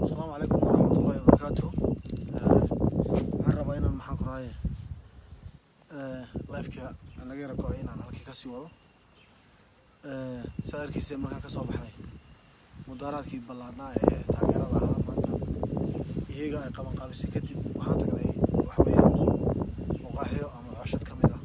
asalaamu calaykum waraxmatullaahi wabarakaatu waxaan rabaa inaan maxaan ku rahaye lifeka naga yara go-ay inaan halkii kasii wado saa arkiiseen markaan kasoo baxnay mudaaraadkii ballaarnaa ee taageerada ahaa maanta iyaga ay qaban qaabisay kadib waxaan tagnay waxa weeyaan muqaaxiyo ama cooshad ka mid ah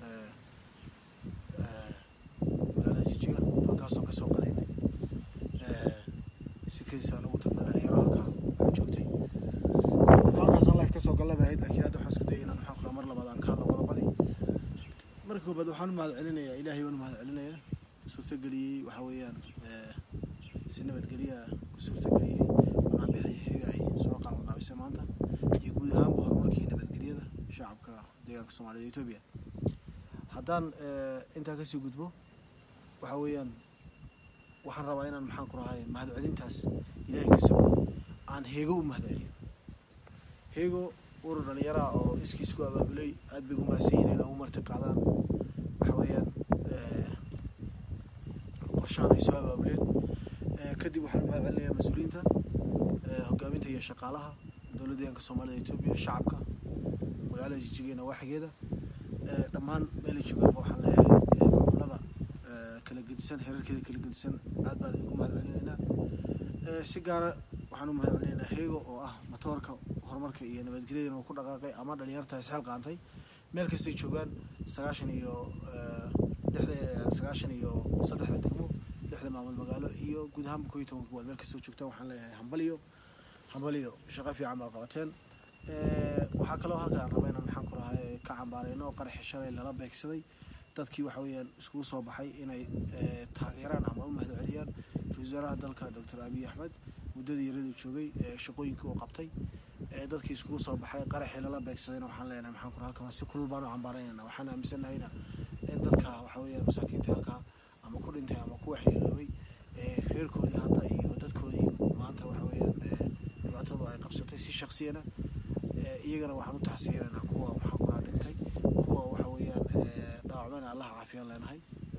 magaalada jijiga halkaasoo kasoo qadaynay sikadiisaan ugu tagnay dhalinyaro halkaa waxaa joogtay halkaasaan life kasoo galla bay ahayd laakiin hadda waxaan isku dayay inaan maxaan ku raha mar labaad aan ka hadlo qodobadii marka koobaad waxaan u mahad celinayaa ilaahay waan u mahad celinayaa suurtageliyey waxaa weeyaan si nabadgelya ku suurtageliyey wanaabixii heega ay soo qaaban qaabisay maanta iyo guud ahaanba horumarkii nabadgelyada shacabka deegaanka soomaalida etoobiya haddaan intaa kasii gudbo waxaa weeyaan waxaan rabaa inaan maxaan ku rahay mahad celintaas ilaahay ka sogo aan heego u mahad celiyo heego urur dhalinyaraha oo iskiis ku abaabulay aad bay ugu mahadsan yihiin inay u marti qaadaan waxa weeyaan qorshahan ay soo abaabuleen kadib waxaan mahad celinayaa mas-uuliyiinta hogaaminta iyo shaqaalaha dowladda deegaanka soomaalida etoobiya shacabka magaalada jijigeena waaxigeeda dhammaan meelay joogaanba waxaan leeyahay maamulada kala gedisan xeerarkeeda kala gedisan aad baan idinku mahad celinaynaa si gaara waxaan u mahad celinaynaa heego oo ah matoorka horumarka iyo nabadgelyadana uu ku dhaqaaqay ama dhalinyarta isxeel qaantay meel kastay joogaan sagaashan iyo lixda sagaashan iyo saddexda degmo lixda maamul magaalo iyo guud ahaanba koo iyo tobanka gobool meel kastoo joogtaan waxaan leeyahay hambaliyo hambaliyo shaqo fiican baad qabateen waxaa kaloo halkan aan raba inaan maxaan ku rahay ka cambaareyno qaraxi shalay lala beegsaday dadkii waxa weeyaan iskugu soo baxay inay taageeraan ama u mahad celiyaan ra-isul wasaaraha dalka doctor abiy axmed muddadii yaraduu joogay shaqooyinkii uu qabtay dadkii iskugu soo baxay qaraxii lala beegsadayna waxaan leenahay maxaan ku halkan si kulul baan u cambaaraynayna waxaan aaminsannahayna in dadka waxa weeyaan masaakiinta halkaa ama ku dhintay ama ku waxyeeloobay reerkoodii hadda iyo dadkoodii maanta waxa weeyaan dhibaatadu ay qabsatay si shaksiyana iyagana waxaan u taxsiinaynaa kuwa maxaa ku raha dhintay kuwa waxa weeyaan dhaawacmayna allaha caafiyaan leenahay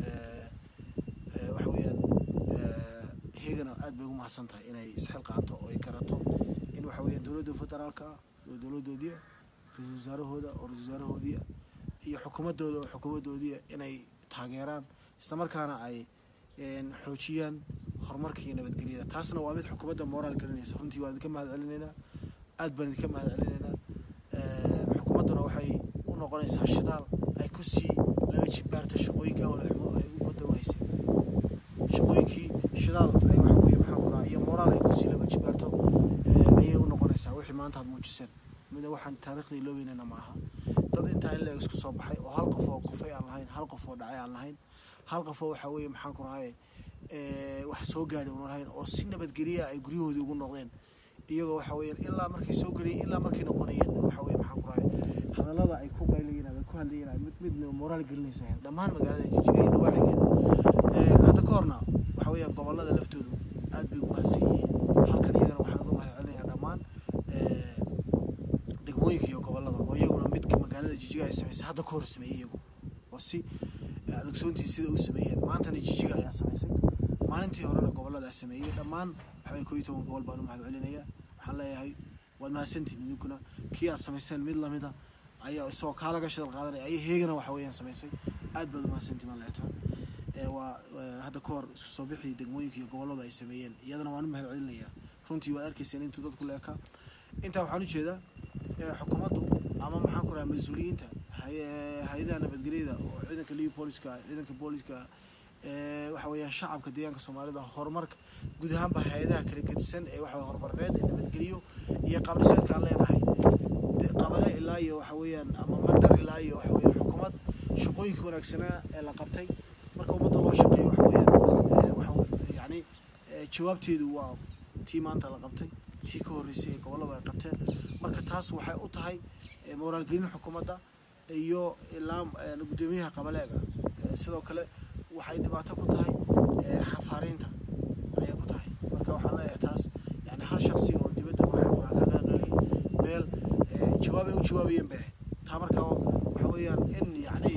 waxa weeyaan iyagana aad bay ugu mahadsan tahay inay isxil qaanto oo ay garato in waxa weeyaan dowladda federaalka ah oo dowladdoodiia ra-isul wasaarahooda oo ra-isul wasaarahoodiia iyo xukuumaddooda oo xukuumaddoodiia inay taageeraan islamarkaana ay xoojiyaan horumarka iyo nabadgelyada taasna waa mid xukuumadda moraal gelinaysa runtii waan idinka mahad celinaynaa aad baan idinka mahad celinaynaa xukuumadduna waxay u noqonaysaa shidaal ay ku sii laga jibaarto shaqooyinka awlaxumo ay ummadda u haysay shaqooyinkii shidaal ay waxa weeye maxaa ku raha iyo moraal ay kusii laba jibaarto ayay u noqonaysaa wixii maanta aad muujiseen mida waxaan taariikhda iloobeynayna ma aha dad intaa in leeg isku soo baxay oo hal qof oo kufay aan lahayn hal qof oo dhacay aan lahayn hal qof oo waxa weeye maxaan ku rahay wax soo gaadhay una lahayn oo si nabadgelya ay guryahoodii ugu noqdeen iyagoo waxa weeyaan ilaa markay soo gelayeen ilaa markay noqonayeen waxa weye maxaan ku rahay hadallada ay ku qaylayeen ama ku hadlayeen ay mid mid moraal gelinaysa dhammaan magaalada jijiga iyo nawaaxigeeda hadda ka horna waxa weeyaan gobollada laftoodu aad bay ugu mahadsan yihiin halkan iyagana waxaan uga mahad celinayaa dhammaan degmooyinka iyo gobollada oo iyaguna midka magaalada jijiga ay samaysay hadda ka hor sameeyey iyagu oo si adogsoontii sida u sameeyeen maantana jijiga ayaa samaysay maalintii horena gobollada sameeyey dhammaan waxaway koo iyo toban gobol baan u mahad celinayaa waxaan leeyahay waad mahadsantihin idinkuna kii aad samayseen mid lamida ayaa isagoo kaa laga shadal qaadanaya ayay heegana waxa weeyaan samaysay aad baad u mahadsantihin baan leeyahay waa hadda ka hor isku soo bixii degmooyinka iyo gobolladu ay sameeyeen iyadana waan u mahad celinayaa runtii waad arkayseen intuu dadku leekaa intaa waxaan u jeedaa xukuumaddu ama maxaan ku rahaa mas-uuliyiinta hay-adaha nabadgelyada oo ciidanka libi booliska ciidanka booliska waxa weeyaan shacabka deegaanka soomaalida horumarka guud ahaanba hay-adaha kala gedisan ee waxa horumarneed ee nabadgeliyo iyo qaabdhiseedka aan leenahay qabale ilaa iyo waxa weeyaan ama mandar ilaa iyo waxa weeyaan xukuumad shaqooyinka wanaagsanaa ee la qabtay marka ummadda loo shaqeeyo waxa weeyaan waxa yacni jawaabteedu waa tii maanta la qabtay tii ka horreysay ee gobolladu ay qabteen marka taas waxay u tahay moraalgelin xukuumadda iyo ilaa guddoomiyaha qabaleega sidoo kale waxay dhibaato ku tahay xafaariinta ayay ku tahay marka waxaan leeyahay taas yani hal shaksi oo dibadda waxaa kaga dhali meel jawaab ay u jawaabayeen bay ahayd taa marka waxa weeyaan in yacni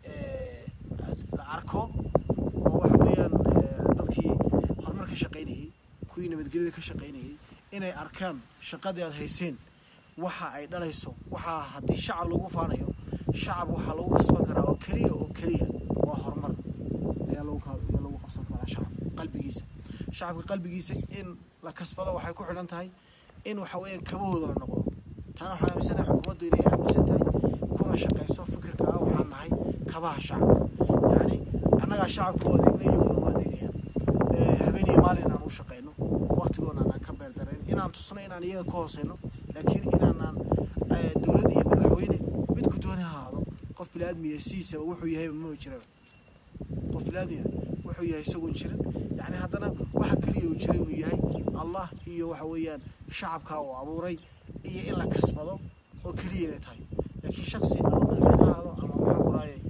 la arko oo waxa weeyaan dadkii horumar ka shaqaynayay kuwii nabadgelyada ka shaqaynayay inay arkaan shaqadii aad hayseen waxa ay dhalayso waxaa haddii shacab lagu faanayo shacab waxaa lagu kasban karaa oo keliya oo keliya waa horumar ayaa lagu ka- ayaa lagu qabsan karaa shacab qalbigiisa shacabka qalbigiisa in la kasbado waxay ku xidhan tahay in waxa weeyaan kabahooda la noqdo taana waxaan aaminsanahay xukuumaddu inay aaminsan tahay kuna shaqayso fikirka ah waxaan nahay kabaha shacabka yacni annagaa shacabka u adeegna iyaguna uma adeegayaan Eh, habeen iyo maalin inaan u shaqayno oo waqtigoona aan ka beerdarayn inaan tusno inaan iyaga ka hooseyno laakiin inaanaan eh, dowlad iyo madaxweyne midku dooni ha ahaado qof bili-aadmiya sidiisaba wuxuu yahayba ma jiraba qof bili-aadmiya wuxuu yahay isagoon jirin yacni haddana waxa keliya uu jiray inuu yahay allah iyo waxa weeyaan shacabkaa uu abuuray iyo in la kasbado oo keliya inay tahay laakiin shaksi ama madaxweyne ha ahaado ama maxaa ku raayay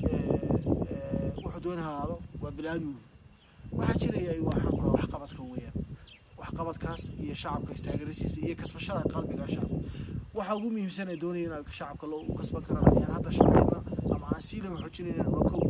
wuxuu dooni ha ahaado waa bili-aadmigu waxaa jiraya waxaan ku raha waxqabadka weeyaan waxqabadkaas iyo shacabka istaagarisiisa iyo kasbashada qalbiga shacabka waxa ugu muhiimsan ee doonaya in shacabka loo u kasban karana ayaan hadda shaqayna ama aan siilama xoojinayna waa kow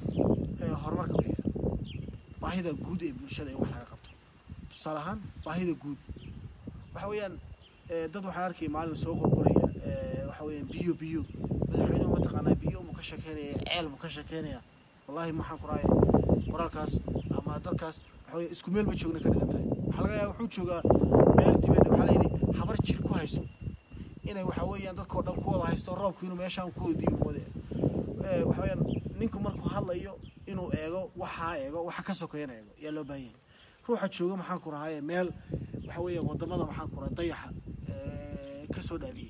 ee horumarka weeyaan baahida guud ee bulshada in wax laga qabto tusaale ahaan baahida guud waxa weeyaan ee, dad waxaan arkay maalin soo qorqoraya ee, waxa weeyaan biyo biyo madaxweynuhu mataqaanaa biyo mu ka shekeynaya ceel mu ka shekeynaya wallaahi maxaan ku raaya qoraalkaas ama dadkaas waxa weeye isku meel ma joogna ka dhigan tahay waxaa laga yaaba wuxuu joogaa meel dibadda waxaa layidhi habar jir ku hayso inay waxa weeyaan dadkao dhan ku wada haysto roobku inuu meeshaan ku wada diibi moodaya ee, waxa weeyaan ninku markuu hadlayo inuu eego waxaa eego waxa ka sokeeyana eego yaa loo baahan yahay ruuxa jooga maxaan ku rahaaye meel waxa weeyaan wadamada maxaan ku rahay dayaxa ee, ka soo dhaabiyey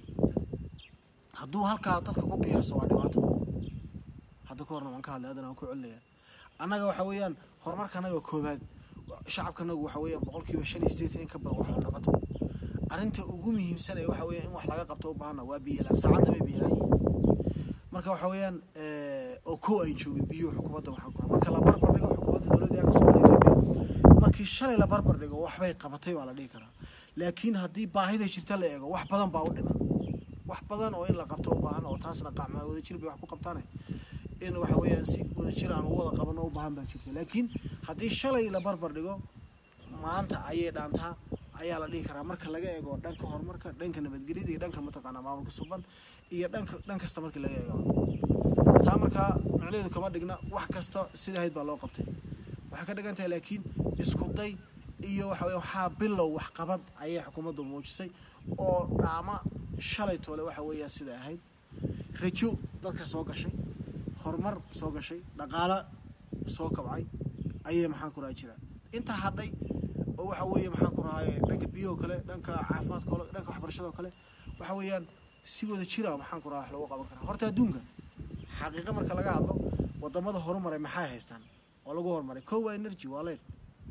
hadduu halkaa dadka ku qiyaaso waa dhibaato hadda ka horna waan ka hadlay haddana waan ku celinaya annaga waxa weeyaan horumarka annaga koobaad shacabkanagu waxa weeyaan boqolkiiba shan iyo sideetan in ka badan wax la qabto arrinta ugu muhiimsan ee waxa weeyaan in wax laga qabto u baahana waa biyalaan saacadda bay biyalaan yihiin marka waxa weeyaan eh, oo kow ay joogin biyuhu xukuumadda waxaan ku marka la barbar dhigo xukuumadda dowladda yaa kasoo Itoobiya markii shalay la barbar dhigo waxbay qabatay baa la dhihi karaa laakiin haddii baahida jirta la eego wax badan baa u dhiman wax badan oo in la qabto u baahan oo taasna qacmaa wadajir bay wax ku qabtaane in waxa weeyaan si wadajir aan u wada qabano u baahan baa jirta laakiin haddii shalay la barbar dhigo maanta ayay dhaantaa ayaa la dhihi karaa marka laga eego dhanka horumarka dhanka nabadgelyada iyo dhanka mataqaanaa maamulka suban iyo dhanka dhan kasta markii laga eego taa markaa macnaheedu kama dhigna wax kasta sida ahayd baa loo qabtay waxay ka dhigan tahay laakiin isku day iyo waxa weeye waxaa bilow waxqabad ayay xukuumaddu muujisay oo dhaama shalay toole waxa weeyaan sida ahayd rajo dadka soo gashay horumar soo gashay dhaqaalo soo kabcay ayay maxaan ku raha jiraan intaa hadhay oo waxa weeye maxaan ku rahaye dhanka biyahoo kale dhanka caafimaadka kale dhanka waxbarashada kale waxa weeyaan si wada jira maxaan ku raha wax loogu qaban karaa horta adduunka xaqiiqa marka laga hadlo wadamada horumaray maxay haystaan oo lagu horumaray kow waa energy waa leer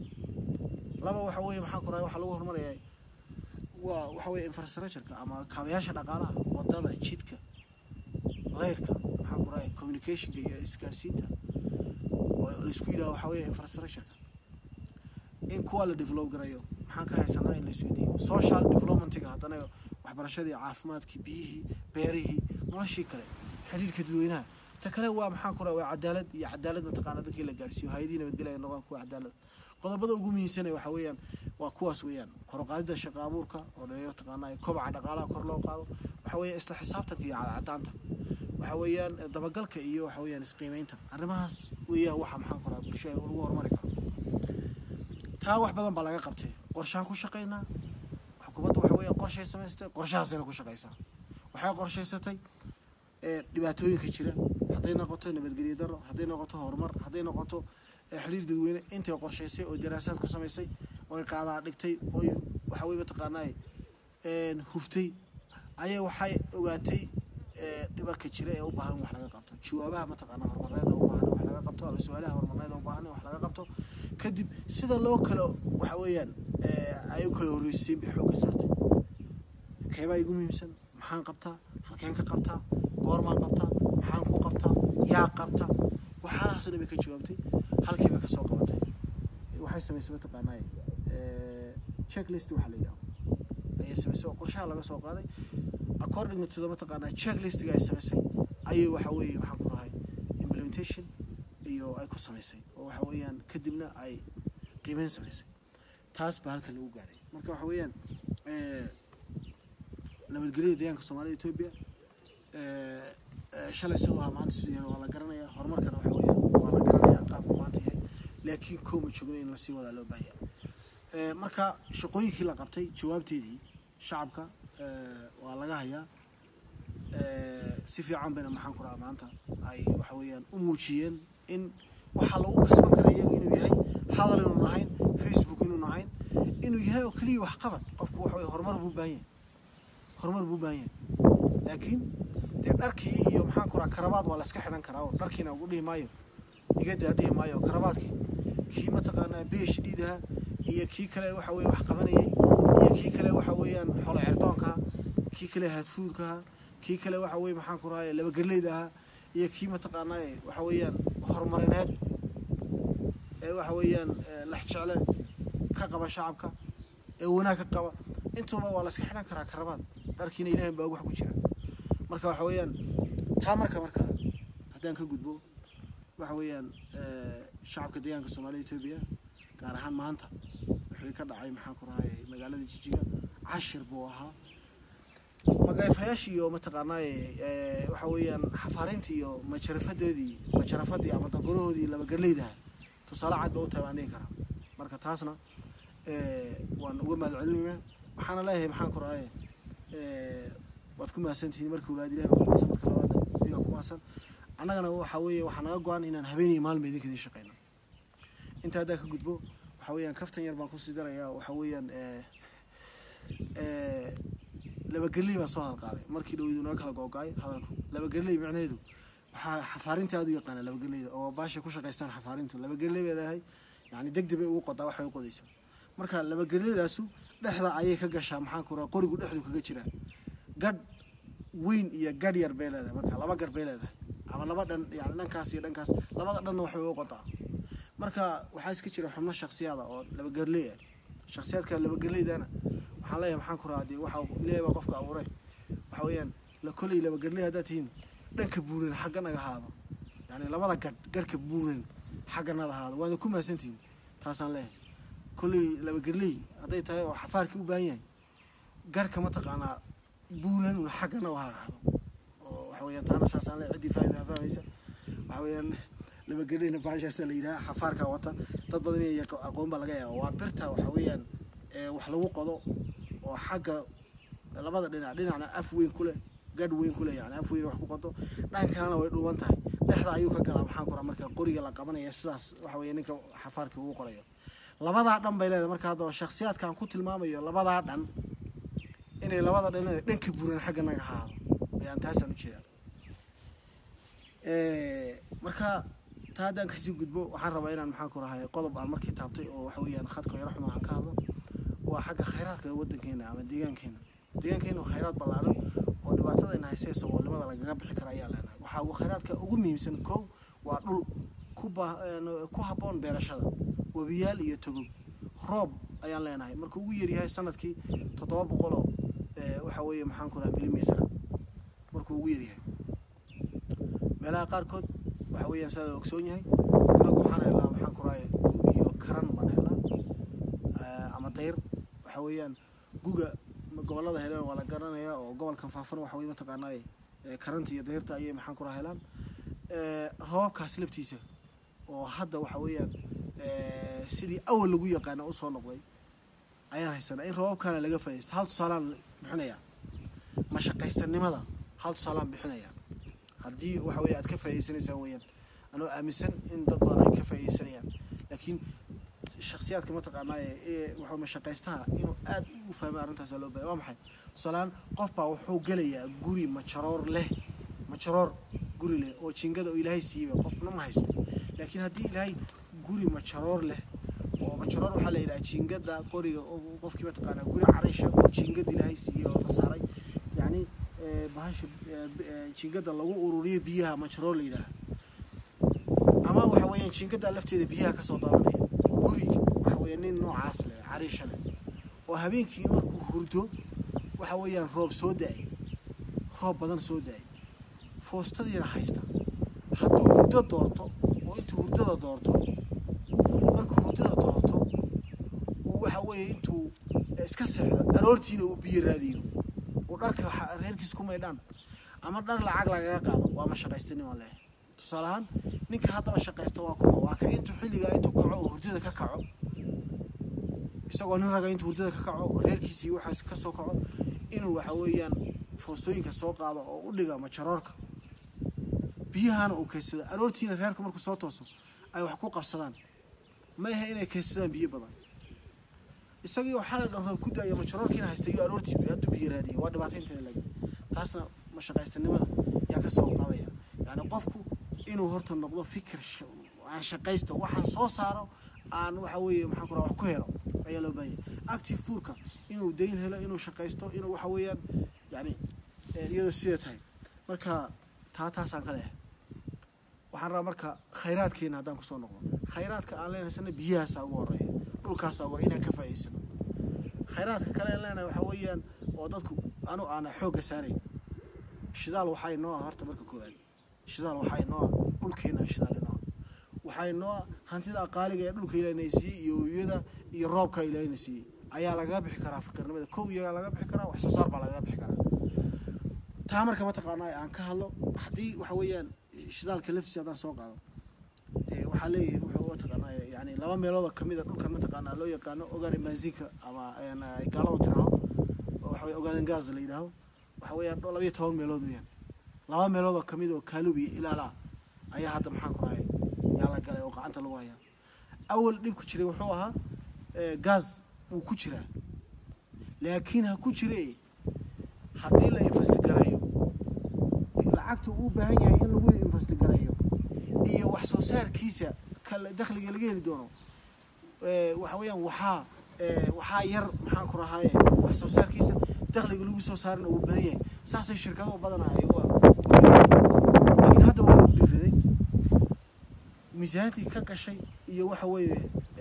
laba waxa weeye maxaan ku rahay waxa lagu horumaraya waa waxa weeye infrastructureka ama kaabayaasha dhaqaalaha wadada jidka leyrka maxaan ku rahay communicationka iyo isgaarsiinta oo laisku yidhaha waxa weeye infrastructureka in kuwa la develop garayo maxaan ka haysanaa in la isweydiiyo social developmentiga haddana waxbarashadii caafimaadkii biyihii beerihii noloshii kale xiriirka dadweynaha ta kale waa maxaan ku raha waa cadaalad iyo cadaalad mataqaana dadkii la gaarsiiyo hay-adihii nabadgelya ay noqdaan kuwa cadaalad qodobada ugu muhiimsan ee waxa weeyaan waa kuwaas weeyaan kor u qaadida shaqo abuurka oo dhallinyaro taqaanaa kobaca dhaqaalaha kor loo qaado waxa weeye isla xisaabtanka iyo cadcadaanta waxa weeyaan dabagalka iyo waxa weeyaan isqiimeynta arrimahaas weeyaan waxa maxaan ku raha bulshada lagu horumari karo taa wax badan baa laga qabtay qorshaan ku shaqaynaa xukuumadda waxa weeyaan qorshay samaystay qorshahaasayna ku shaqaysaa waxay qorshaysatay ee dhibaatooyinka jira hadday noqoto nabadgelyo daro hadday noqoto horumar hadday noqoto ee xiriir dadweyne intay qorshaysay oo daraasaad ku samaysay oy qaadaa dhigtay oy waxa weye mataqaanaa een huftay ayay waxay ogaatay ee dhibanka jira ee u baahan in wax laga qabto jawaabaha mataqaanaa horumarneed ee u baahan in wax laga qabto ama su-aalaha horumarneed ee u baahan in wax laga qabto kadib sida loo kala waxa weeyaan ee ay u kala horreysiin bay xoogga saartay keebaa igu muhiimsan maxaan qabtaa halkeen ka qabtaa goormaan qabtaa maxaan ku qabtaa yaa qabta waxaalahaas dhan bay ka jawaabtay halkii bay ka soo qabatay waxay samaysay mataqaanaa checklist waxa la yidhaho ayay samaysay oo qorshaha laga soo qaaday according to the mataqaanaa checklistiga ay samaysay ayay waxa weeye waxaan ku rahay implementation iyo ay ku samaysay oo waxa weeyaan kadibna ay qiimeyn samaysay taas baa halkan lagu gaadhay marka waxa weeyaan nabadgelyada deegaanka soomaalida etoobiya shalay siduu ahaa maanta siduu yahay waa la garanaya horumarkana waxa weeyaan waa la garanaya qaabku maanta yahay laakiin kooma joogno in lasii wadaa loo baahaya marka shaqooyinkii la qabtay jawaabteedii shacabka waa laga hayaa si fiican bayna maxaan ku rahaa maanta ay waxa weeyaan u muujiyeen in waxaa lagu kasban kara iyaga inuu yahay hadal inuun ahayn facebook inuun ahayn inuu yahay oo keliya waxqabad qofku waxa weye horumar buu baahan yahay horumar buu baahan yahay laakiin dee dharkii iyo maxaan ku rahaa karabaad waa la iska xidhan karaa oo dharkiina ugu dhihi maayo igadaa dhihi maayo karabaadkii kii mataqaanaa beesh dhiidaha iyo kii kale waxa weye wax qabanayay iyo kii kale waxa weeyaan xolo cerdoonkaha kii kale hadfuudkaha kii kale waxa weye maxaan ku rahay labagerleyda ahaa iyo kii mataqaanaa waxa weeyaan horumarineed ee waxa weeyaan lex jecle ka qaba shacabka ee wanaag ka qaba intuba waa la iska xidhan karaa karabaad dharkiina ilaahay baa wax ku jira marka waxa weeyaan taa marka marka haddaan ka gudbo waxa weeyaan shacabka deegaanka soomaalida etoobiya gaar ahaan maanta wixii ka dhacay maxaan ku rahay magaalada jijiga cashir buu ahaa magayfayaashii iyo mataqaanaa waxa weeyaan xafaarintii iyo majarafadeedii majarafadii ama dangarahoodii labagarleydaha tusaale cad ba u tahay baan dhihi karaa marka taasna waan uga mahad celinaynaa waxaana leeyahay maxaan ku rahay waad ku mahadsantihiin marka koowaad ilahi baa ku mahadsan marka labaad idiga ku mahadsan annagana waxa weeye waxaa naga go-an inaan habeenii maalma idinka idin shaqeyno inta haddaa ka gudbo waxa weeyaan kaftan yar baan kusii darayaa waxa weeyaan labagerley baan soo hadalqaaday markii dhaweydu naga kala googo-ay hadalku labagerley micnaheedu waxaa xafaarinta aada u yaqaana labagerleyda oo baasha ku shaqaystaan xafaarintu labagerley bay leedahay yani degdeg bay ugu qodaa waxay u qodayso marka labagerleydaasu dhexda ayay ka gashaa maxaan ku raha qorigu dhexdu kaga jiraa gadh weyn iyo gadh yar bay leedahay marka laba gadh bay leedahay ama laba dhan yani dhankaas iyo dhankaas labada dhanna waxbay u qodaa marka waxaa iska jira xubno shaksiyaada oo labagerley ah shaksiyaadka labagerleydana waxaan leeyahay maxaan ku rahaa dee waxa ilaahay baa qofka abuuray waxa weeyaan la koley labagerley haddaad tihiin dhanka buuran xagga naga haado yani labada gadh gadhka buuran xagga nada haado waana ku mahadsantihiin taasaan leeyahay kolley labagerley hadday tahay oo xafaarkii u baahan yahay garhka mataqaanaa buuran un xaggana ha ahaado oo waxa weeyaan taana saasaan leeyahay ciddii fahmi fahmaysa waxa weeyaan labagerleyna baashaasa la yidhaha xafaarkaa wata dad badan inay aqoon baa laga yaaba waa birta waxa weeyaan wax lagu qodo oo xagga labada dhinac dhinacna af weyn ku leh gadh weyn ku leh yani af weyn wax ku qodo dhanka kalena way dhuuban tahay dhexda ayuu ka galaa maxaan ku raa marka qoriga la qabanaya sidaas waxa weeye ninka xafaarkii ugu qorayo labadaa dhan bay leedahay marka haddaba shaksiyaadkaan ku tilmaamayo labadaa dhan inay labada dhan dhanka buuran xagga naga haado ayaan taasaan u jeedaa marka taa haddaan kasii gudbo waxaan rabaa inaan maxaan ku rahay qodob aan markii taabtay oo waxa weeyaan khadka yaro xuma aan ka hadlo waa xagga khayraadka waddankeena ama deegaankeena deegaankeena khayraad ballaaran oo dhibaatadayna haysee saboolnimada lagaga bixi kara ayaa leenahay waxaa ugu khayraadka ugu muhiimsan kow waa dhul ku ba ku habboon beerashada webiyaal iyo togog roob ayaan leenahay markuu ugu yaryahay sanadkii toddoba boqoloo waxa weeye maxaan ku raha milimitr markuu ugu yaryahay meelaha qaarkood waxa weeyaan sidaa ogsoon yahay innagu waxaan helnaa maxaan ku rahay gu iyo karan baan helnaa ama dayr waxa weeyaan guga gobollada heleen waa la garanayaa oo gobolkan faafan waxa weye mataqaanaa karanta iyo dayrta ayay maxaan ku raha helaan roobabkaas laftiisa oo hadda waxa weeyaan sidii awal lagu yaqaana usoo noqday ayaan haysanaa in roobabkaana laga faa'idaysto hal tusaalaan bixinayaa mashaqaysanimada hal tusaalaan bixinayaa haddii waxa weye aad ka faa'idaysanaysaan weeyaan anoo aaminsan in dad badan ay ka faa'iidaysanayaan laakiin shaksiyaadka mataqaanaa ee waxa mashaqaystaha inuu aad u fahmo arrintaas loo baahay waa maxay tusaalaan qof baa wuxuu gelayaa guri majaroor leh majaroor guri leh oo jingada oo ilaahay siiyey qofna ma haysto laakiin haddii ilaahay guri majaroor leh oo majaroor waxaa la yidhaha jingada qoriga qofkii mataqaanaa guri caraysha oo jingada ilaahay siiyey oo la saaray yacni bahasha jingada lagu ururiyo biyaha majaroor la yidhaaha ama waxa weeyaan jingada lafteeda biyaha kasoo daadanaya guri waxa weeya nin noocaas leh cariisha leh oo habeenkii markuu hurdo waxa weeyaan roob soo da-ay roob badan soo da-ay foostadiina haysta hadduu hurdo doorto oo intuu hurdada doorto markuu hurdada doorto uu waxa weeye intuu iska seexdo aroortiina uu biyo raadiyo uu dharka reerkiisa ku maydhaan ama dhar lacag lagaga qaado waa ma shaqaystanimo leh tusaale ahaan ninka haddaba shaqaysta waa kuma waa ka intuu xilligaa intuu kaco oo hurdada ka kaco isagoo nin raga intuu hurdada ka kaco reerkiisii waxaas ka soo kaco inuu waxa weeyaan foostooyinka soo qaado oo u dhiga majaroorka biyahana uu kaydsado aroortiina reerka markuu soo tooso ay wax ku qabsadaan ma aha inay kaydsadaan biyo badan isagii oo xalay dhan roob ku daayo majaroorkiina haysta iyo aroortii hadduu biyo raadiyay waa dhibaato inteeda laga taasna mashaqaystanimada yaa ka soo qaadaya yacni qofku inuu horta noqdo fikir aan shaqaysto waxaan soo saaro aan waxa weeye maxaan ku raha wax ku helo ayaa loo baahan yahay active buurka inuu dayn helo inuu shaqaysto inuu waxa weeyaan yani iyadoo sida tahay marka taa taasaan ka leehay waxaan rabaa marka khayraadkeena haddaan kusoo noqdo khayraadka aan leenaysana biyahaasaa ugu horeeya dhulkaasaa ugu inaan ka faa'iidsano khayraadka kale aan leenahay waxaa weeyaan oo dadku anu aana xoogga saarayn shidaal waxaa inoo ah horta marka koowaad shidaal waxaa inoo ah dhulkeena shidaal inoo ah waxaa inoo ah hantida qaaliga ee dhulka ilaahina siiyey iyo webiyada iyo roobka ilaahina siiyey ayaa lagaga bixi karaa fakirnimada kow iyagaa laga bixi karaa wax soo saar baa lagaga bixi karaa taa marka mataqaanaa aan ka hadlo haddii waxa weeyaan shidaalka laftiisa haddaan soo qaado dee waxaa leeyahay wuxuu mataqaanaa yani laba meelood oo kamid a dhulkan mataqaanaa loo yaqaano ogaane maazika ama ay gaaladu tiraho oo waxa weye ogaaden gaas la yidhaaho waxa weeyaan dho labayo toban meelood weeyaan laba meelood oo kamid oo kaalub iyo ilaalaa ayaa hadda maxaan ku rahay yaa la galay oo gacanta lagu hayaa awal dhibku jiray wuxuu ahaa gaas wuu ku jiraa laakiin ha ku jire haddii la investigareeyo lacagta uu baahan yahay in lagu investigareeyo iyo wax soo saarkiisa kale dakhliga laga heli doono waxa weeyaan waxaa waxaa yar maxaan ku rahaaye wax soo saarkiisa dakhliga lagu soo saarina uu badan yahay saasay shirkado badan ay laakiin hadda waa lagu dhiiraday miisaantii ka gashay iyo waxa weeye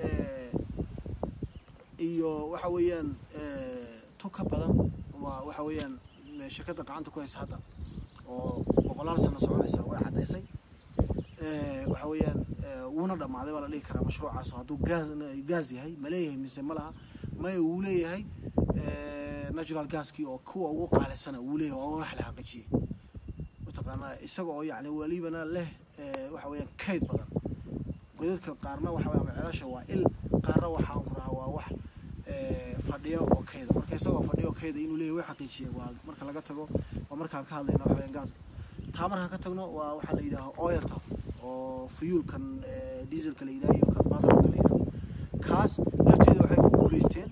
iyo waxa weeyaan tu ka badan waa waxa weeyaan shirkadda gacanta ku haysa hadda oo boqolaal sano soconaysa way caddaysay waxa weeyaan wuuna dhammaaday baa la dhihi karaa mashruucaas hadduu gaas gaas yahay ma leeyahay mise ma laha maya wuu leeyahay natural gaskii oo kuwa ugu qaalisana wuu leeyahay oo wax la xaqiijiyey mataqaanaa isaga oo yacni welibana leh waxa weeyaan kayd badan godadka qaarna waxa weeyaan ceelasha waa il qaarna waxaan ku rahaa waa wax fadhiyo oo kayda marka isagoo fadhiyo oo kayda inuu leeyahay way xaqiijiyeen waa marka laga tago waa markaan ka hadlayna waxa weeyaan gaaska taa markaan ka tagno waa waxaa la yidhaaha oilta oo fuyuulkan dieselka la yidhaha iyo kan batroolka la yidhaha kaas lafteeda waxay ku guulaysteen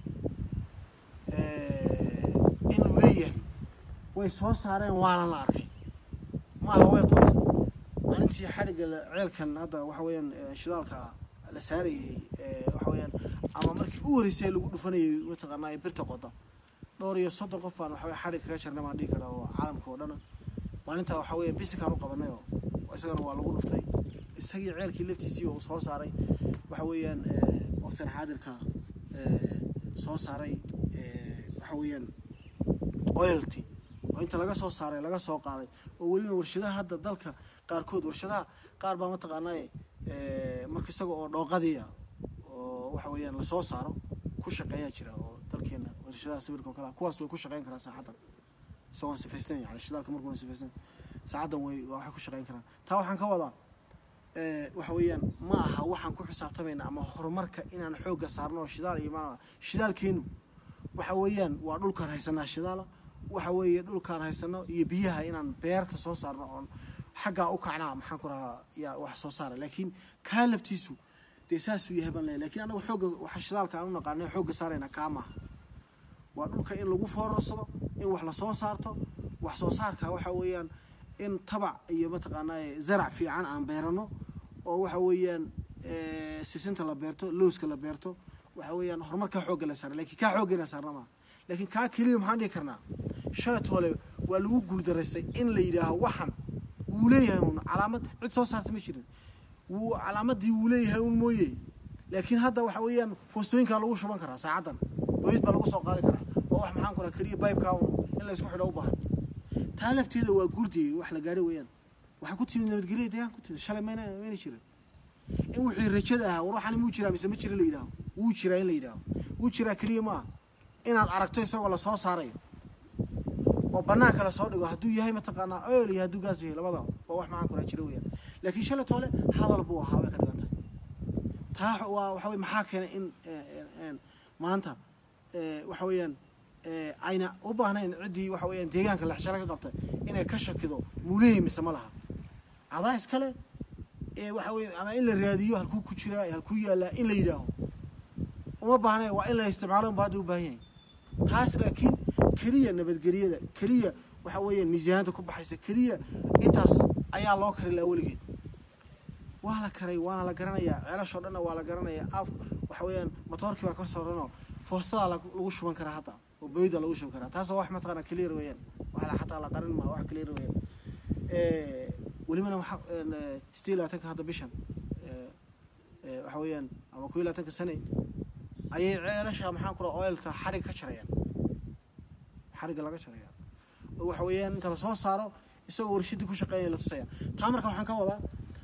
inuu leeyahay way soo saareen waana la arkay maaha way qodeen maalintii xadhigga ceelkan hadda waxa weeyaan shidaalka la saarayay waxa weeyaan ama markii u horreysay lagu dhufanayay mataqaanaa birta qoda dhowr iyo soddon qof baan waxa weye xadhig kaga jarnay baan dhihi karaa oo caalamka oo dhana maalintaa waxa weeya bisikaan u qabanay oo isagana waa lagu dhuftay isagii ceelkii laftiisii oo soo saaray waxa weeyaan waqtigan xaadirka soo saaray waxa weeyaan oilty oo inta laga soo saaray laga soo qaaday oo weliba warshadaha hadda dalka qaarkood warshadaha qaar baa mataqaanaa marka isaga oo dhooqadiia oo waxa weeyaan lasoo saaro ku shaqeeyaa jira oo dalkeena warshadaha sawirka oo kale kuwaas way ku shaqeyn karaan saaxaddan isagoon sifaysten yani shidaalka markuuna sifaysten saacaddan way waxay ku shaqeyn karaan taa waxaan ka wadaa waxa weeyaan ma aha waxaan ku xisaabtamayna ama horumarka inaan xoogga saarno oo shidaal iyo ma shidaalkeenu waxa weeyaan waa dhulkaan haysanaa shidaala waxa weeye dhulkaan haysano iyo biyaha inaan beerta soo saarno oon xaggaa u kacnaa maxaan ku rahaa yaa wax soo saara laakiin kaa laftiisu dee saasuu yahay baan leeyahay lakiin anagu xoogga waxa shidaalka aan u naqaanay xoogga saarayna kaa maaha waa dhulka in lagu foorarsado in wax lasoo saarto wax soo saarka waxa weeyaan in tabac iyo mataqaanaa zarac fiican aan beerano oo waxa weeyaan sisinta la beerto looska la beerto waxa weeyaan horumarkaa xoogga la saara lakiin kaa xooggeena saarna maaha laakiin kaa keliya maxaan dhihi karnaa shalat hole waa lagu guuldaraystay in la yidhaaho waxan wuu leeyahay un calaamad cid soo saarta ma jirin wuu calaamadii wuu leeyahay un mooye laakiin hadda waxa weeyaan foostooyinkaa lagu shuban karaa saacaddan boyid baa lagu soo qaadi karaa oo wax maxaan ku raha keliya baybkaa un in la isku xidho u baahan taa lafteeda waa guurdiyey wax la gaadhay weeyaan waxaa ku timid nabadgelya deegaan ku timid shalay mayna mayna jirin in wixii rajada ahaa war waxaan muu jiraa mise ma jira la yidhaaho wuu jiraa in la yidhaaho wuu jiraa keliya maaha inaad aragto isagoo lasoo saarayo oo banaanka lasoo dhigo hadduu yahay mataqaanaa oil iyo hadduu gaas yahay labada waa wax macaan kula jira weeyaan laakiin shalay toole hadal buu ahaa bay ka dhigan tahay taa waa waxa weye maxaa keenay in maanta waxa weeyaan ayna u baahnayn ciddii waxa weeyaan deegaanka lexjalo ka qabtay inay ka shakido muuleeyi mise ma laha cadaa iskale waxa weye ama in la raadiyo halkuu ku jiraa halkuu yaallaa in la yidhaaho uma baahnayn waa in la isticmaalo unba hadda u baahan yahay taas laakiin keliya nabadgelyada keliya waxa weeyaan miisaanada ku baxaysa keliya intaas ayaa loo kari lahaa weligeed waa la karay waana la garanayaa ceelashoo dhanna waa la garanayaa af waxa weeyaan matoorkii baa ka sooranoo foosadaa lagu shuban karaa hadda oo boyda lagu shuban karaa taasoo wax mataqaana clear weeyaan wax xataa la qarin maa wax clear weeyaan welibana waxa sideed labaatanka hadda bishan waxa weeyaan ama kow iyo labaatanka sane ayay ceelasha maxaan ku raha oilta xadhig ka jarayaan xadhigga laga jaraya oo waxa weeyaan inta lasoo saaro isagoo warshadii ku shaqeynaya la tusaya taa marka waxaan ka wadaa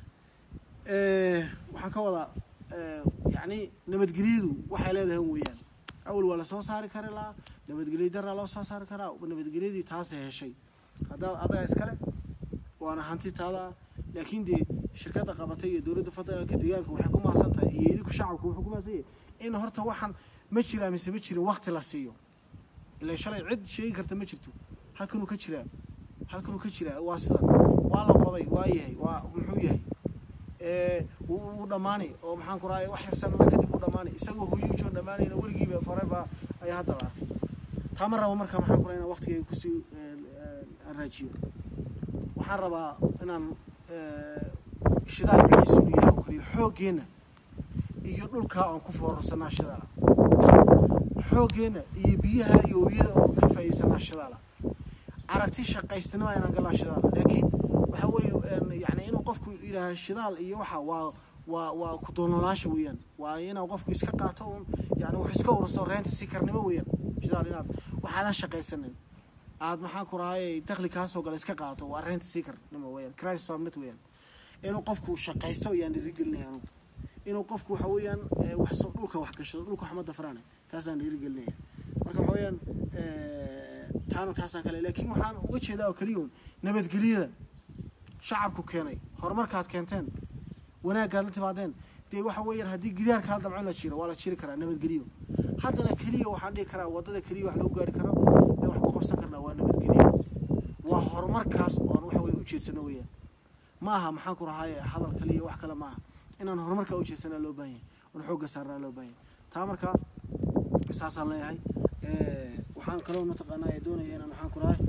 waxaan ka wadaa yacni nabadgelyadu waxay leedahay weeyaan awal waa lasoo saari kari lahaa nabadgelyo daraa loo soo saari karaa nabadgelyadii taasay heshay haddaad adaga iskale waana hanti taada laakiin dee shirkadda qabatay iyo dowladda federaalka deegaanka waxay ku maasan tahay iyo idinku shacabku wuxuu ku maasan yahay in horta waxaan ma jiraa mise ma jirin wakti la siiyo ilaa shalay cid sheegi karta ma jirto halkanuu ka jiraa halkanuu ka jiraa waa sidan waa la qoday waa yahay waa muxuu yahay wuu dhammaanay oo maxaan ku rahay wax yar sanada kadib uu dhammaanay isagoo huyuujoo dhammaanayna weligiiba forever ayaa hadda la arkay taa ma rabo marka maxaan ku rahay inaan waqtigayga kusii raajiyo waxaan rabaa inaan shidaal miciisu yahay oo kaliya xooggeenna iyo dhulkaa aan ku foorarsanaa shidaala xooggeenna iyo biyaha iyo wiyada oo ka faa'iidsanaa shidaala aragti shaqaystinima inaan galaa shidaala laakiin waxa weeye yani inuu qofku yidhaaha shidaal iyo waxa waa waa waa ku doonolaasha weeyaan waa inaa qofku iska qaato un yani wax iska ururso reenta si karnimo weeyaan shidaal inaad waxaadan shaqaysanin aad maxaan ku rahay dakhli kaasoo gala iska qaato waa reenta sii karnimo weeyaan crisis subnet weeyaan inuu qofku shaqaysto ayaan dhiirigelinaya anugu inuu qofku waxa weeyaan wax dhulka wax gashado dhulka wax ma dafraane taasaan dhiirigelinaya marka waxa weeyaan taana taasaan kale laakiin waxaan uga jeedaa oo keliya un nabadgelyada shacabku keenay horumarkaad keenteen wanaaggaad la timaadeen dee waxa weeyaan haddii gidaarka hal dabcin la jiro waa la jiri karaa nabadgelyo haddana keliya waxaan dhihi karaa waddada keliya wax lagu gaari karo ee wax ku qabsan karnaa waa nabadgelyo waa horumarkaas oon waxa weye ujeedsano weeyaan ma aha maxaan ku rahaaye hadal kaliya wax kale ma aha inaan horumarka ujeedsanaa loo baahan yahay oon xoogga saarnaa loo baahan yahay taa marka saasaan leeyahay waxaan kaloo mataqaanaa doonaya inaan waxaan ku rahay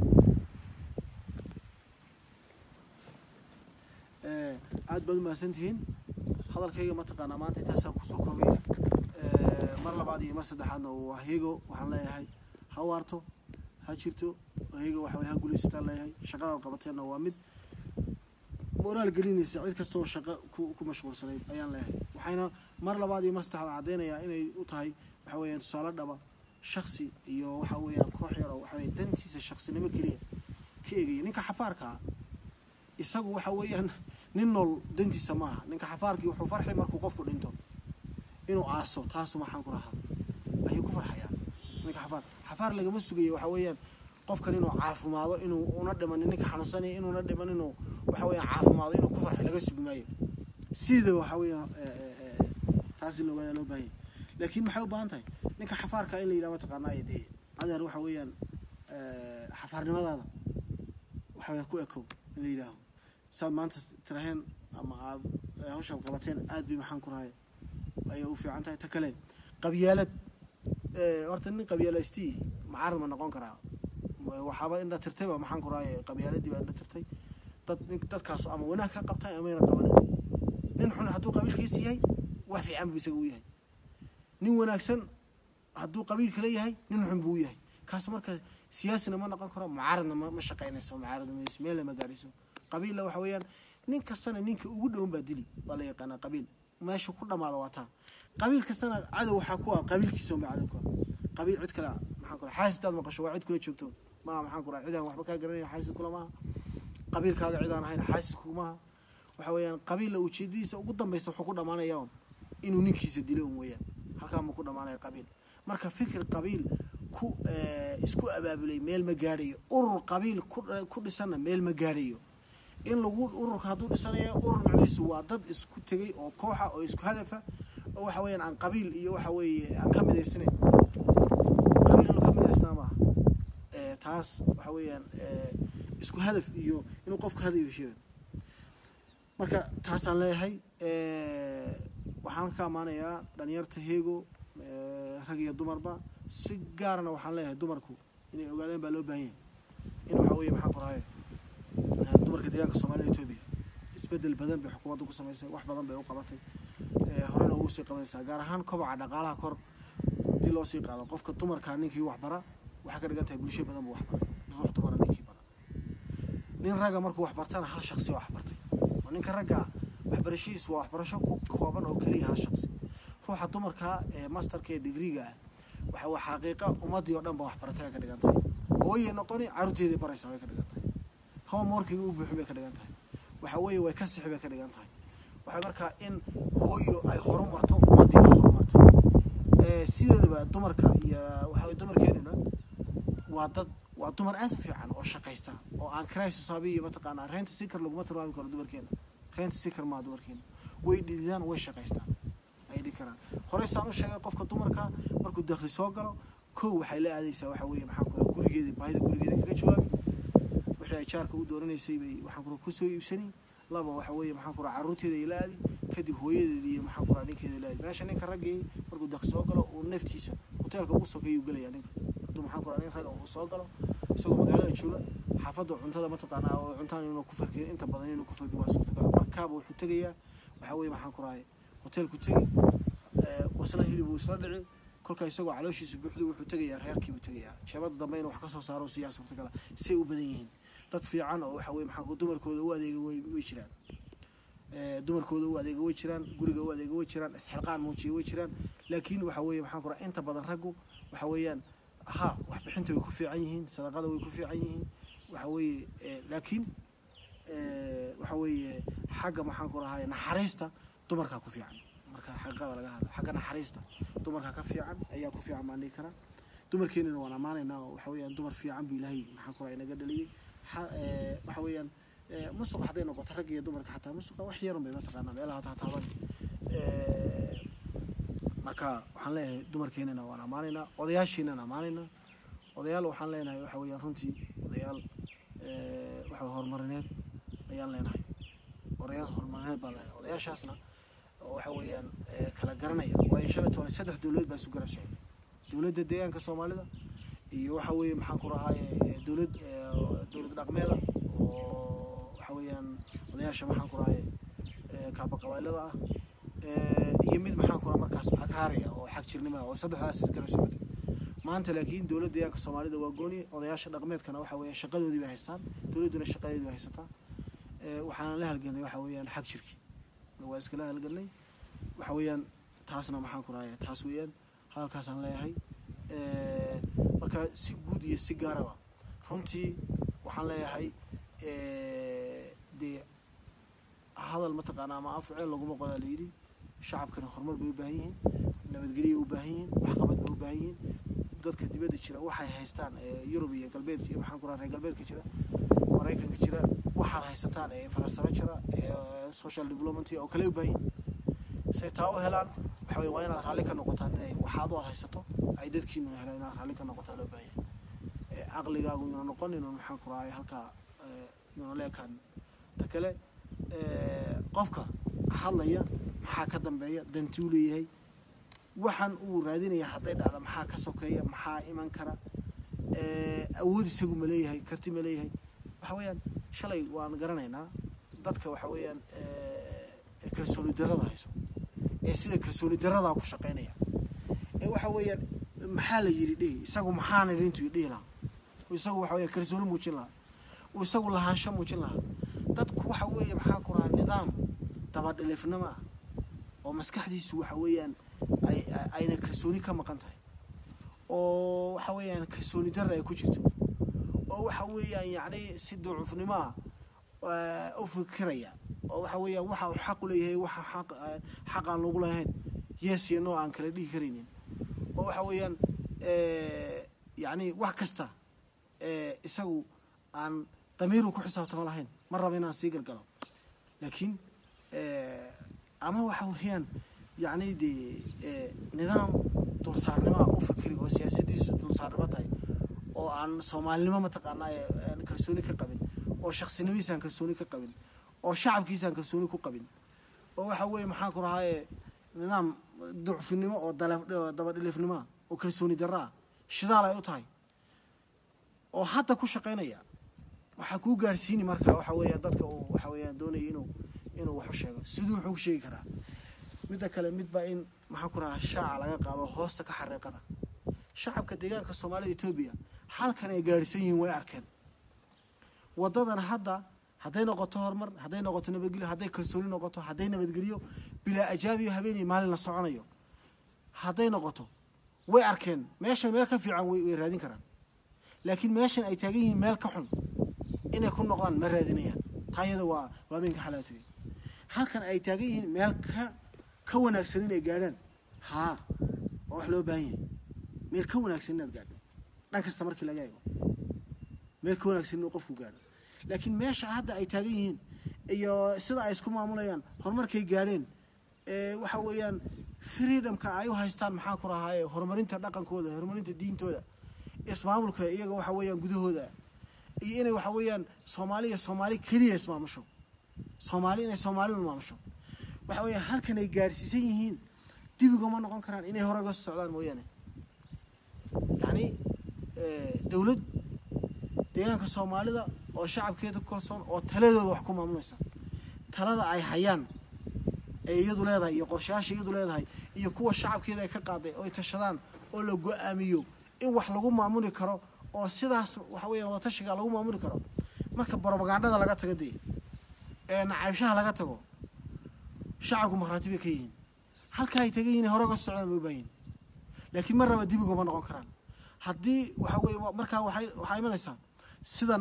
aad baad umahadsan tihiin hadalkayga mataqaanaa maanta intaasaan kusoo koobaya mar labaad iyo mar saddexaadna waa hego waxaan leeyahay ha waarto ha jirto hego waxa weye ha gulaysataan leeyahay shaqadaad qabateenna waa mid moraal gelinaysa cid kasta oo shaqo ku ku mashquulsanayd ayaan leeyahay waxayna mar labaad iyo mar saddexaad caddeynayaa inay u tahay waxa weeyaan tusaale dhaba shaksi iyo waxa weeyaan koox yar oo waxa weye dantiisa shaksinimo keliya ka eegaya ninka xafaarkaa isagu waxa weeyaan nin nool dantiisa maaha ninka xafaarkii wuxuu farxi markuu qofku dhinto inuu aaso taasu maxaan ku rahaa ayuu ku farxayaa ninka xafaar xafaar lagama sugayo waxa weeyaan qofkan inuu caafimaado inuu una dhimanin ninka xanuunsanaya inuuna dhiman inuu waxa weeyaan caafimaado inuu ku farxo laga sugi maayo sida waxa weeyaan taas in loogaada loo baahanya laakiin maxay u baahan tahay ninka xafaarka in la yidhaha mataqaanaa ay dee adeer waxa weeyaan xafaarnimadaada waxa weeyaan ku ekow in la yidhaaho saad maanta tiraheen ama aad hawshaad qabateen aad bay maxaan ku rahay ayay u fiican tahay ta kale qabyaalad horta nin qabyaalaysti macaarad ma noqon karaa waxaaba indha tirtayba maxaan ku rahay qabyaaladii baa indha tirtay dad dadkaas ama wanaag ka qabtay amayna qabanin nin xun hadduu qabiilkiisa yahay wax fiican buu isaga u yahay nin wanaagsan hadduu qabiilka leeyahay nin xun buu u yahay kaas marka siyaasina ma noqon karo mucaaradna ma shaqaynayso mucaarad mayso meel lama gaarayso qabiilla waxa weeyaan nin kastana ninka ugu dhowan baa dili waa la yaqaanaa qabiil meesha ku dhamaada waa taa qabiil kastana cadow waxaa ku ah qabiilkiisa unbaa cadow ku ah qabiil cid kale maxaan ku rahay xaasidaad maqasho waa cid kula joogto maaha maxaan ku rahay cidaan waxba kaa garanayna xaasid kula maaha qabiilkaaga cidaan ahayn xaasis kumaaha waxa weeyaan qabiilla ujeedadiisa ugu dambaysa wuxuu ku dhamaanayaa un inuu ninkiisa dilo un weeyaan halkaa ma ku dhamaanaya qabiil marka fikir qabiil ku isku abaabulay meel ma gaadhayo urur qabiil ku dhisanna meel ma gaadhayo in lagu ururka hadduu dhisanayo urur macnihiisu waa dad isku tegay oo kooxa oo isku hadafa oo waxa weeyaan aan qabiil iyo waxa weeye aan ka midaysnayn qabiil inuu ka midaysnaa maaha taas waxa weeyaan isku hadaf iyo inuu qofka hadaf yeesho marka taasaan leeyahay waxaan ka ammaanayaa dhalinyarta heego rag iyo dumarba si gaarana waxaan leeyahay dumarku inay ogaadeen baa loo baahan yahay in waxa weeye maxaan ku rahay dumarka deegaanka soomaalida etoobiya isbedel badan bay xukuumadda ku samaysay wax badan bay u qabatay horena ugu sii qabanaysaa gaar ahaan kobaca dhaqaalaha kor haddii loo sii qaado qofka dumarka ninkii waxbara waxay ka dhigan tahay bulsho badan buu waxbaray ruux dumara ninkii bara nin ragga markuu waxbartana hal shaqsi waa waxbartay oo ninka ragga ah waxbarashadiisu waa waxbarasho ku kooban oo keliya hal shaqsi ruuxa dumarka ee masterka ee digriga ah waxa waa xaqiiqa ummaddii oo dhan ba waxbaratay bay ka dhigan tahay hooye noqoni carruurteedii baraysaa bay ka dhigan tahay homeworkiga u buuxin bay ka dhigan tahay waxa weeye way ka sixi bay ka dhigan tahay waxay markaa in hooyo ay horumarto ummaddii ay horumartay sideedaba dumarka iyo waxa dumarkeenuna waa dad waa dumar aad u fiican oo shaqaysta oo aan crisis habiyo mataqaanaa rent seeker laguma tilmaami karo dumarkeena rent seeker maa dumarkeena way dhididaan way shaqaystaan ay dhihi karaan horey saan u sheegay qofka dumarka markuu dakhli soo galo kow waxay la aadaysaa waxa weeye maxaan kula gurigeeda baahida gurigeeda kaga jawaabi wixii ay jaarka u dooranaysay bay waxaan kula kusoo iibsani laba waxa weeye maxaan kula carruurteeda ay la aadi kadib hooyadeeda iyo maxaan kula ninkeeda la aadi meesha ninka raggii markuu dakhli soo galo uu naftiisa hoteelka ugu sokeeyuu gelaya ninka hadduu maxaan kula nin ragga uu soo galo isagoo magaalada jooga xaafadda cuntada mataqaanaa oo cuntaan inuu ku farkin inta badan inuu ku farkin waa suurtagal markaaba wuxuu tegayaa waxa weeye maxaan ku rahay hoteelku tegi wasla hilib uu isla dhici kolka isagoo calooshiisa buuxda wuxuu tegayaa reerkiibuu tegayaa jeebada dambe inuu wax ka soo saaro siyaa suurtagala say u badan yihiin dad fiican oo waxa weye maxaa dumarkooda u adeega way way jiraan dumarkooda u adeega way jiraan guriga u adeega way jiraan isxilqaan muujiya way jiraan laakiin waxa weeye maxaan ku raha inta badan raggu waxa weeyaan ha waxbixinta way ku fiican yihiin sadaqada way ku fiican yihiin waxa weeye laakiin waxa weeye xagga maxaan ku rahay naxariista dumarkaa ku fiican marka xaqiiqada laga hadlo xagga naxariista dumarkaa ka fiican ayaa ku fiican baan dhihi karaa dumarkeenana waan ammaanaynaa oo waxa weeyaan dumar fiican buu ilaahay maxaan ku rahay inaga dhaliyey waxa weeyaan musuq hadday noqoto ragga iyo dumarka xataa musuqa wax yarun bay mataqaanaa meelaha taataaban marka waxaan leeyahay dumarkeenana waan ammaanaynaa odayaashiinana ammaanaynaa odayaal waxaan leenahay waxa weeyaan runtii odayaal waxa horumarineed ayaan leenahay odayaal horumarineed baan leenahay odayaashaasna waxa weeyaan kala garanaya waayo shalay toban saddex dowladood baa isu garab socday dowladda deegaanka soomaalida iyo waxa weeye maxaan ku rahaaye dowlad dowlad dhaqmeeda oo waxa weeyaan odayaasha maxaan ku rahaye kaaba qabailada ah iyo mid maxaan ku raha markaas agraariya oo xag jirnima oo saddexdaas is garab socotay maanta laakiin dowladda deegaanka soomaalida waa gooni odayaasha dhaqmeedkana waxa weeyaan shaqadoodii bay haystaan dowladduna shaqadeedii bay haysataa waxaana la halgelnay waxa weeyaan xag jirkii waa iskala halgelnay waxa weeyaan taasna maxaan ku rahaya taas weeyaan hadalkaasaan leeyahay marka si guud iyo si gaaraba runtii waxaan leeyahay dee hadal mataqaana ama afceel laguma qodaa layidhi shacabkana horumar bay u baahan yihiin nabadgelyo u baahan yihiin waxqabad bay u baahan yihiin dadka dibadda jira waxay haystaan yurub iyo galbeedka iyo maxaan ku raha reer galbeedka jira maraykanka jira waxaad haysataan ee infrastructure ee social development oo kale u baahan yihiin say taa u helaan waxa weye waa inaad raalli ka noqotaan inay waxaad u haysato ay dadkiinuna helaan inaad raalli ka noqotaa loo baahan yahay caqligaagu yuuna noqon inuu maxaan ku rahay halkaa yuuna leekaan ta kale qofka hadlaya maxaa ka dambeeya dantuu leeyahay waxaan uu raadinaya hadday dhacda maxaa ka sokeeya maxaa iman kara awood isagu ma leeyahay karti ma leeyahay waxa weeyaan shalay waan garanaynaa dadka waxa weeyaan kalsooni darada hayso ee sida kalsooni daradaa ku shaqaynaya ee waxa weeyaan maxaa la yidhi dhihi isagu maxaana intuu dhihi lahaa isagu waxa weya kalsooni muujin lahaa uu isagu lahaansho muujin lahaa dadku waxa weeye maxaa ku rahaa nidaam dabadhilifnimo ah oo maskaxdiisu waxa weeyaan ay ayna kalsooni ka maqan tahay oo waxa weeyaan kalsooni dara ay ku jirto oo waxa weeyaan yacni si ducufnimo ah u fikiraya oo waxa weeyaan waxa uu xaq u leeyahay waxa xaq xaq aan lagu lahayn yes iyo no aan kala dhihi karaynin oo waxa weeyaan yacni wax kasta ee isagu aan damiiru ku xisaabtama lahayn ma raba inaan sii galgalo laakiin ama waxa weeyaan yacni dee nidaam dulsaarnimoa u fikri oo siyaasaddiisu dulsaarnimo tahay oo aan soomaalinimo mataqaanaa aan kalsooni ka qabin oo shaksinimihiisaan kalsooni ka qabin oo shacabkiisaan kalsooni ku qabin oo waxa weeye maxaan ku rahaaye nidaam ducfinimo oo dabadhilifnimoa oo kalsooni darro ah shidaal ay u tahay oo hadda ku shaqaynaya waxaa kuu gaarsiini marka waxa weeyaan dadka uu waxa weeyaan doonaya inuu inuu wax u sheego siduu wuxuu ku sheegi karaa midda kale midba in maxaan ku rahaa shaaca laga qaado hoosta ka xariiqada shacabka deegaanka soomaalida etoobiya halkan ay gaadhisan yihiin way arkeen waddadan hadda hadday noqoto horumar hadday noqoto nabadgelyo hadday kalsooni noqoto hadday nabadgelyo bilaa ajaabiyo habeenii maalin la soconayo hadday noqoto way arkeen meeshan meel ka fiican way way raadin karaan laakiin meeshan ay taagan yihiin meel ka xun inay ku noqdaan ma raadinayaan taa iyada waa waa minka xalaatooy halkan ay taagan yihiin meel ka ka wanaagsan inay gaadhaan haa waa wax loo baahan yahay meel ka wanaagsan inaad gaadho dhan kasta markii laga eego meel ka wanaagsan inuu qofku gaadho laakiin meesha hadda ay taagan yihiin iyo sida ay isku maamulayaan horumarkay gaadheen waxa weeyaan freedomka ay u haystaan maxaa ku rahaaye horumarinta dhaqankooda horumarinta diintooda ismaamulka iyaga waxa weeyaan gudahooda iyo inay waxa weeyaan soomaaliya soomaali keliya ismaamusho soomaali inay soomaalidu maamusho waxa weeyaan halkan ay gaadhsiisan yihiin dibigoma noqon karaan inay hore uga socdaan mooyaane yacni dowlad deegaanka soomaalida oo shacabkeeda ku kalsoon oo taladooda wax ku maamulaysa talada ay hayaan ee iyadu leedahay iyo qorshayaasha iyadu leedahay iyo kuwa shacabkeeda ay ka qaaday oo ay tashadaan oo la go-aamiyo in wax lagu maamuli karo oo sidaas waxa weeyaan wadatashiga lagu maamuli karo marka brobagandada laga tago dee ee nacaybshaha laga tago shacabku markhaati bay ka yihiin halka ay tagan yihiin hore uga socdaan bay u baahan yihin laakiin mar raba dibigoma noqon karaan haddii waxa weeye markaa waxay waxaa imanaysaa sidan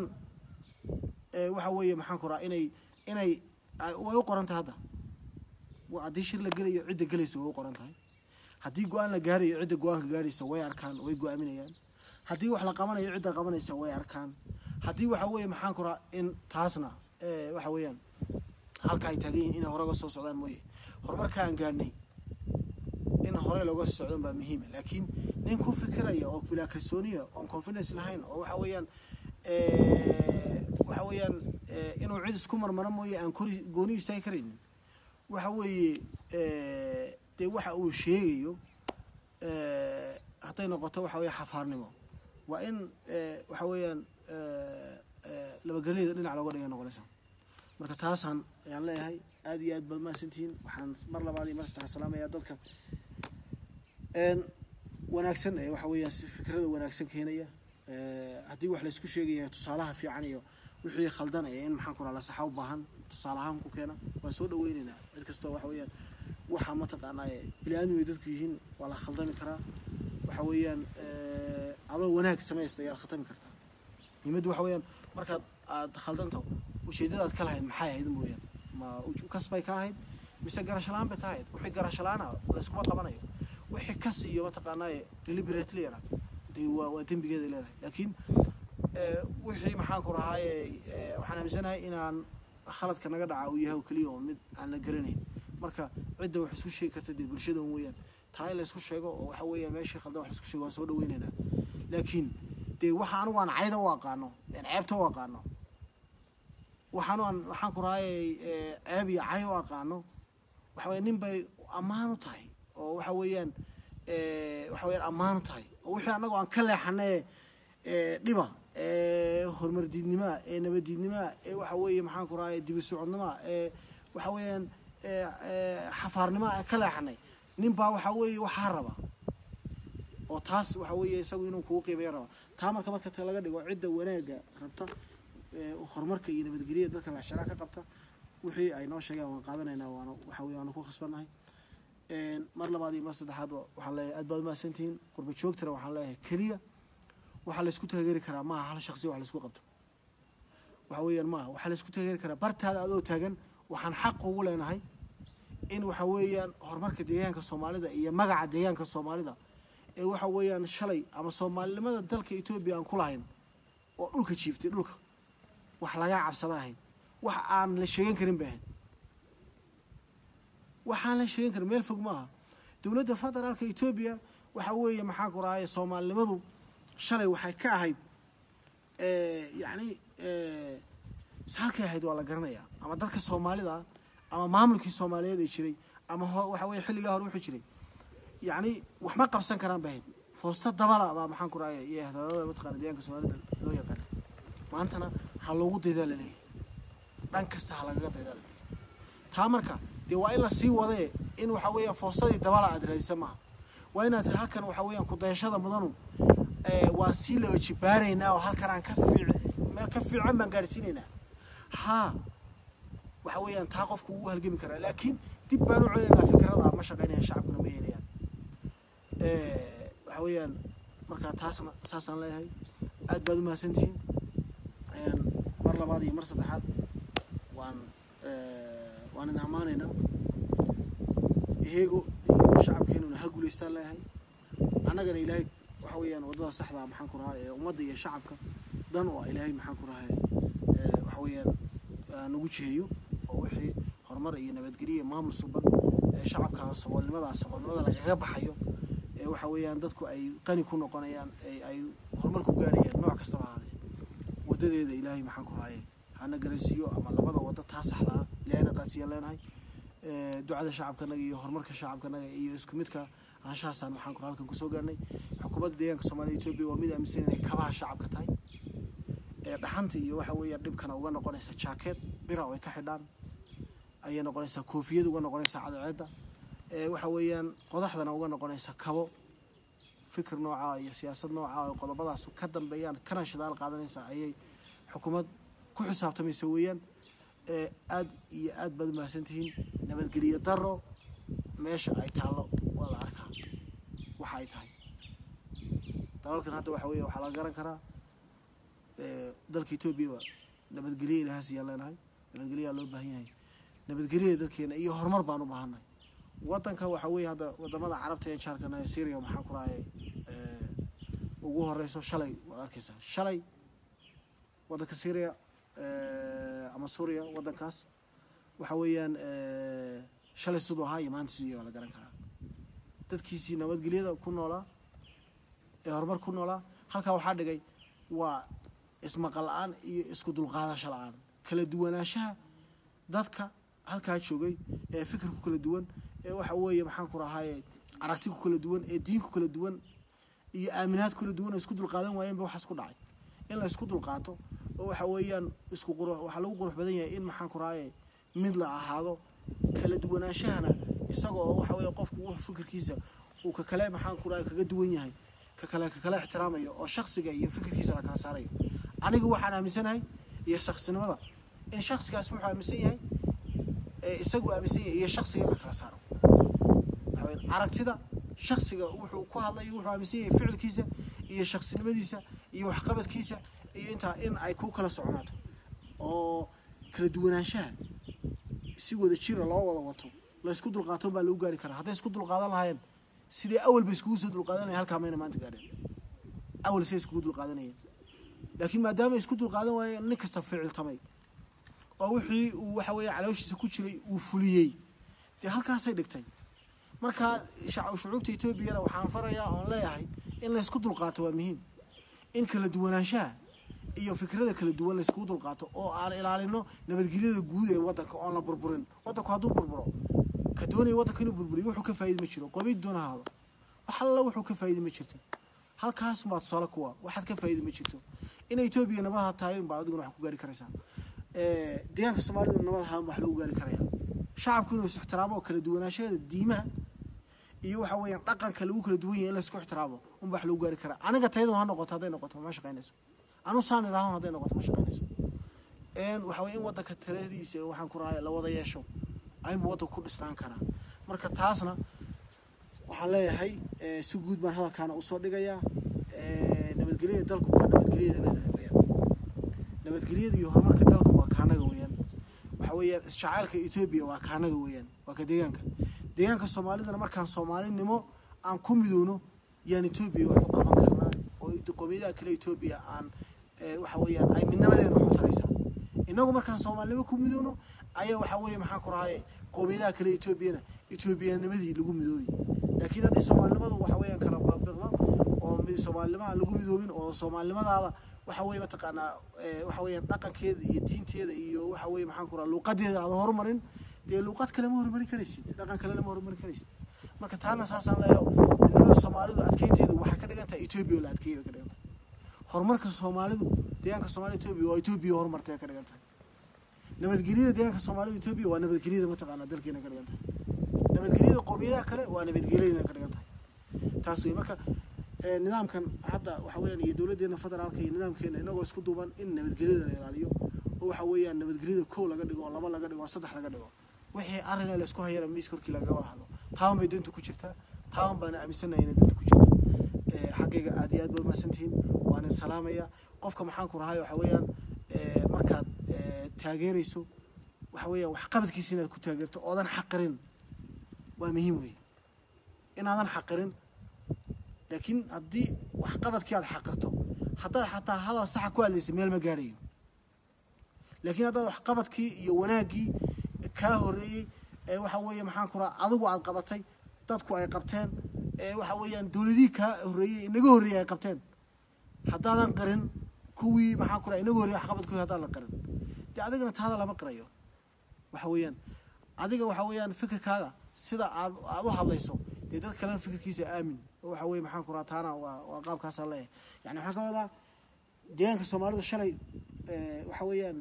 waxa weeye maxaan ku rahaa inay inay way u qoran tahay hadda haddii shir la gelayo cidda gelaysa way u qoran tahay haddii go-aan la gaarayo cidda go-aanka gaaraysa way arkaan way go-aaminayaan haddii wax la qabanayo cidda qabanaysa way arkaan haddii waxa weeye maxaan ku rahaa in taasna waxa weeyaan halka ay taagan yihin inay hore uga soo socdaan mooye horumarka aan gaadhnay in hore looga soo socdan baa muhiima laakiin nin ku fikiraya oo bilaa kalsooniya oon confidence lahayn oo waxa weeyaan waxa weeyaan inuu cid isku marmaro mooye aan kori gooni istaagi karaynin waxa weeye dee waxa uu sheegayo hadday noqoto waxa weeye xafaarnimo waa in waxa weeyaan labageliyada dhinac looga dhiga noqonaysa marka taasaan ayaan leeyahay aada iyo aad baad mahadsantihiin waxaan mar labaad iyo mar saddexaad salaamayaa dadka wanaagsan ee waxa weeyaan si fikrada wanaagsan keenaya haddii wax laysku sheegaya tusaalaha fiican iyo wixii khaldan ee in maxaan ku raha la saxa u baahan tusaale ahaan ku keena waan soo dhaweyneynaa cid kastoo waxa weeyaan waxa mataqaanaa bini aadmi bay dadku yihiin waa la khaldami karaa waxa weeyaan adoo wanaag samaysta ayaad khatami kartaa muhiimaddu waxa weeyaan markaad aad khaldanto ujeedadaad ka lahayd maxay ahayd mooyaan ma kasbay ka ahayd mise garashalaan bay ka ahayd wixii garashalaana layskuma qabanayo wixii kas iyo mataqaanaa deliberately yana dee waa waa dembigeeday leedahay laakiin wixii maxaan ku rahaaye waxaan aaminsanahay inaan khaladka naga dhaca uu yahay oo keliya oo mid aan la garanayn marka cidda wax isku sheegi karta dee bulshada un weeyaan taa in laysku sheego oo waxa weeyaan meeshii khaldan wax laisku sheego waan soo dhaweynaynaa laakiin dee waxa anigu aan cayda u aqaano ceebta u aqaano waxaan aan waxaan ku rahaaye ceeb iyo cay u aqaano waxa weya nin bay ammaan u tahay oo waxa weeyaan waxa weyaan ammaan u tahay oo wixii annagoo aan ka leexanay dhiba horumar diidnimaa ee nabaddiidnimaa ee waxa weeye maxaan ku rahaaye dibi socodnimaa ee waxa weeyaan xafaarnimaa aan ka leexanay nin baa waxa weeye waxaa raba oo taas waxa weeye isagu inuu kugu qiimeeya raba taa marka marka ta laga dhigo cidda wanaagga rabta horumarka iyo nabadgelyada dadka laxsharaa ka qabta wixii ay noo sheegaan waan qaadanaynaa waana waxa weye waana ku khasbannahay mar labaad iyo mar saddexaadba waxaan leeyahay aad baad umahadsantihiin qurba joogtana waxaan leeyahay keliya waxaa laysku taageeri karaa maaha hal shaksi wax laysku qabto waxa weeyaan maaha waxaa laysku taageeri karaa bartaada adoo taagan waxaan xaq ugu leenahay in waxa weeyaan horumarka deegaanka soomaalida iyo magaca deegaanka soomaalida ee waxa weeyaan shalay ama soomaalinimada dalka etoobiya aan ku lahayn oo dhulka jiiftay dhulka wax lagaa cabsada ahayd wax aan la sheegan karin bay ahayd waxaan la sheegan karin meel fog maaha dowladda federaalka etoobiya waxa weeye maxaa ku rahaye soomaalinimadu shalay waxay ka ahayd yacni halkay ahayd waa la garanayaa ama dadka soomaalida ama maamulkii soomaaliyeed ee jiray ama waxa weye xilligaa hore wuxuu jiray yacni wax ma qabsan karaan bay ahayd foosta dabala baa maxaan ku raaya iyo hadaadada mataqana deegaanka soomaalida loo yaqaana maantana ha loogu daydaa laleeyahay dhan kasta ha lagaga daydaa laleeyahay taa marka dee waa in la sii wadee in waxa weeyaan foostadii dabala aad raadisa maaha waa inaad halkan waxa weeyaan kudayashada mudanu waan sii laba jibaaraynaa oo halkan aan ka fiic meel ka fiican baan gaadhsiinaynaa haa waxa weeyaan taa qofku wuu halgami karaa laakiin dib baan u celinaynaa fikrada ma shaqaynayaan shacabkuna ma yeelayaan waxa weeyaan markaa taasna saasaan leeyahay aad baad u mahadsantihiin mar labaad iyo mar saddexaad waan waan idin ammaanaynaa iyago iyo shacabkeenuna ha guulaystaan leeyahay annagana ilaahay waxa weeyaan waddada saxda maxaan ku rahaa ee ummadda iyo shacabka dan oo ilaahay maxaan ku rahay waxa weeyaan nagu jiheeyo oo wixii horumar iyo nabadgelyo iyo maamul suban ee shacabka saboolnimada saboolnimada lagaga baxayo ee waxa weeyaan dadku ay qani ku noqonayaan ee ay horumar ku gaarayaan nooc kastaba ahaadee wadadeeda ilaahay maxaan ku rahaye hana garansiiyo ama labada waddo taa saxda ah ilaahayna qaasiya leenahay ducada shacabkanaga iyo horumarka shacabkanaga iyo isku midka anshahaasaan maxaan ku halkan kusoo gaarnay xukuumadda deegaanka soomaalida etoobiya waa mid aaminsan inay kabaha shacabka tahay ee dhaxanta iyo waxa weeyaan dhibkana uga noqonaysa jaakeed bira oo ay ka xidhaan ayay noqonaysaa koofiyad uga noqonaysaa cadceedda ee waxa weeyaan qodaxdana uga noqonaysa kabo fikir nooca iyo siyaasad nooca oo qodobadaas ka dambeeyaan kana shidaal qaadanaysa ayay xukuumad ku xisaabtamaysa weeyaan ee aad iyo aad baad umahadsantihiin nabadgeliyo daro meesha ay taallo waa la arkaa waxa ay tahay dalalkan hadda waxa weeye waxaa laga garan karaa dalka etoobiya nabadgelyo ilahaas ayaan leenahay nabadgelyaa loo baahan yahay nabadgelyada dalkeena iyo horumar baan u baahannahay wadanka waxa weeye hadda wadamada carabta ee jaarkana ee syria maxaan ku rahay ugu horeyso shalay waad arkeysaa shalay wadanka syria ama suuriya wadankaas waxa weeyaan shalay siduu ahaa iyo maanta siduu waa la garan karaa dadkiisii nabadgelyada ku noolaa ee horumar ku noolaa halkaa waxaa dhigay waa ismaqal la-aan iyo isku dulqaadasho la-aan kala duwanaanshaha dadka halkaa joogay ee fikir ku kala duwan ee waxa weeye maxaan ku rahaye aragti ku kala duwan ee diin ku kala duwan iyo aaminaad kala duwan oo isku dulqaadan waayeenba waxaas ku dhacay in la isku dulqaato oo waxa weeyaan isku qurux waxaa lagu qurux badan yahay in maxaan ku rahaye mid la ahaado kala duwanaanshahana isaga oo waxa weeye qofku wuxuu fikirkiisa uu ka kale maxaan ku rahaye kaga duwan yahay ka kale ka kale ixtiraamayo oo shaksiga iyo fikirkiisa la kala saarayo anigu waxaan aaminsanahay iyo shaksinimada in shaksigaas wuxuu aaminsan yahay ee isagu aaminsan yahay iyo shaksiga in la kala saaro waxa weeye aragtida shaksiga wuxuu ku hadlayo wuxuu aaminsan yahay ficilkiisa iyo shaksinimadiisa iyo waxqabadkiisa iyo intaa in ay ku kala soconaato oo kala duwanaanshaha si wada jira loo wada wato la isku dulqaato baa lagu gaari karaa hadday isku dulqaadan lahaayeen sidii awal ba iskugu soo dulqaadanaya halkaa mayna maanta gaadheen awal say iskugu dulqaadanayeen laakiin maadaama isku dulqaadan waayeen nin kasta ficiltamay oo wixii uu waxa weeye calooshiisa ku jiray uu fuliyey dee halkaasay dhigtay marka shucuubta etoobiyana waxaan farayaa oon leeyahay in la isku dulqaato waa muhiim in kala duwanaanshaha iyo fikrada kala duwan la iskugu dulqaato oo aan ilaalino nabadgelyada guud ee wadanka oon la burburin wadanku hadduu burburo ka doonaya wadanka inuu burburiyo wuxuu ka faa'iidi ma jiro qoomiyad doona ahaado wax alla wuxuu ka faa'iidi ma jirto halkaas baad tusaale kuwa waxaad ka faa'iidi ma jirto in etoobiya nabadaha tahay unbaa adiguna wax ku gaari karaysaa deegaanka soomaalida nabadaha wax lagu gaari karaya shacabku inuu is ixtiraamo oo kala duwanaashada diimaha iyo waxa weeyaan dhaqanka lagu kala duwan yahay in la isku ixtiraamo unba wax lagu gaari karaa aniga tayadu ha noqoto hadday noqoto ma shaqaynayso anu saan idhaahon hadday noqoto ma shaqaynayso waxa weye in wadanka taladiisa waxaan ku rahay la wada yeesho ayma wadanka ku dhisnaan karaa marka taasna waxaan leeyahay si guud baan hadalkaana usoo dhigayaa nabadgelyada dalku waa nabadgelyada weyaan nabadgelyada iyo horumarka dalku waa kaanaga weyaan waxa weeyaan isjacaylka etoobiya waa kaanaga weeyaan waa ka deegaanka deegaanka soomaalidana markaan soomaalinimo aan ku midoono yaan etoobiya wax u qaban karnaa oo qowmiyadaha kale etoobiya aan waxa weeyaan ay midnimadeena wax u taraysaa innagu markaan soomaalinimo ku midoobno ayaa waxa weeye maxaan ku rahaye qowmiyadaha kale etoobiyana etoobiyanimadii lagu midoobi laakiin haddii soomaalinimadu waxa weeyaan kala baabiqdo oo soomaalinimo aan lagu midoobin oo soomaalinimadaada waxa weeye mataqaanaa waxa weeyaan dhaqankeeda iyo diinteeda iyo waxa weeye maxaan ku raha luuqadeeda aada horumarin dee luuqad kale ma horumarin karaysid dhaqan kalena ma horumarin karaysid marka taana saasaan leeyo midnimada soomaalidu adkeynteedu waxay ka dhigan tahay etoobiya oo la adkeeyay bay ka dhigan tahay horumarka soomaalidu deegaanka soomaalida etoobiya waa etoobiya horumartay bay ka dhigan tahay nabadgelyada deegaanka soomaalida etoobiya waa nabadgelyada mataqaanaa dalkeena ka dhigan tahay nabadgelyada qowmiyadaha kale waa nabadgelyadina ka dhigan tahay taas wey marka nidaamkan hadda waxa weeyaan iyo dowladdeena federaalka iyo nidaamkeena inagoo isku duuban in nabadgelyada la ilaaliyo oo waxa weeyaan nabadgelyada kow laga dhigo oo laba laga dhigo oo saddex laga dhigo wixii arrin la isku hayana miis korkii laga wada hadlo taaban bay danta ku jirtaa taaban baana aaminsanahay inay danta ku jirto xaggayga aad iyo aad baad mahadsantihiin waan salaamaya qofka maxaan ku rahay waxa weeyaan markaad taageerayso waxa weeyaan waxqabadkiisa inaad ku taageerto oodan xaqirin waa muhiim weeye inaadan xaqirin laakiin haddii waxqabadkii aad xaqirto haddaad xataa hadal saxa ku hadlaysa meel ma gaadhayo laakiin haddaad waxqabadkii iyo wanaaggii kaa horreeyey ee waxa weeye maxaan ku raha adigu aad qabatay dadku ay qabteen ee waxa weeyaan dowladihii kaa horreeyey inaga horreeyey ay qabteen haddaadan qarin kuwii maxaan ku raha inaga horreeyey waxqabadkoodi haddaan la qarin dee adigana taada lama qirayo waxa weeyaan adiga waxa weeyaan fikirkaaga sida aad aad u hadlayso dee dad kalena fikirkiisa aamin oo waxa weeye maxaan ku raha taana waa waa qaabkaasaan leeyahay yani waxaan ka wadaa deegaanka soomaalida shalay waxa weeyaan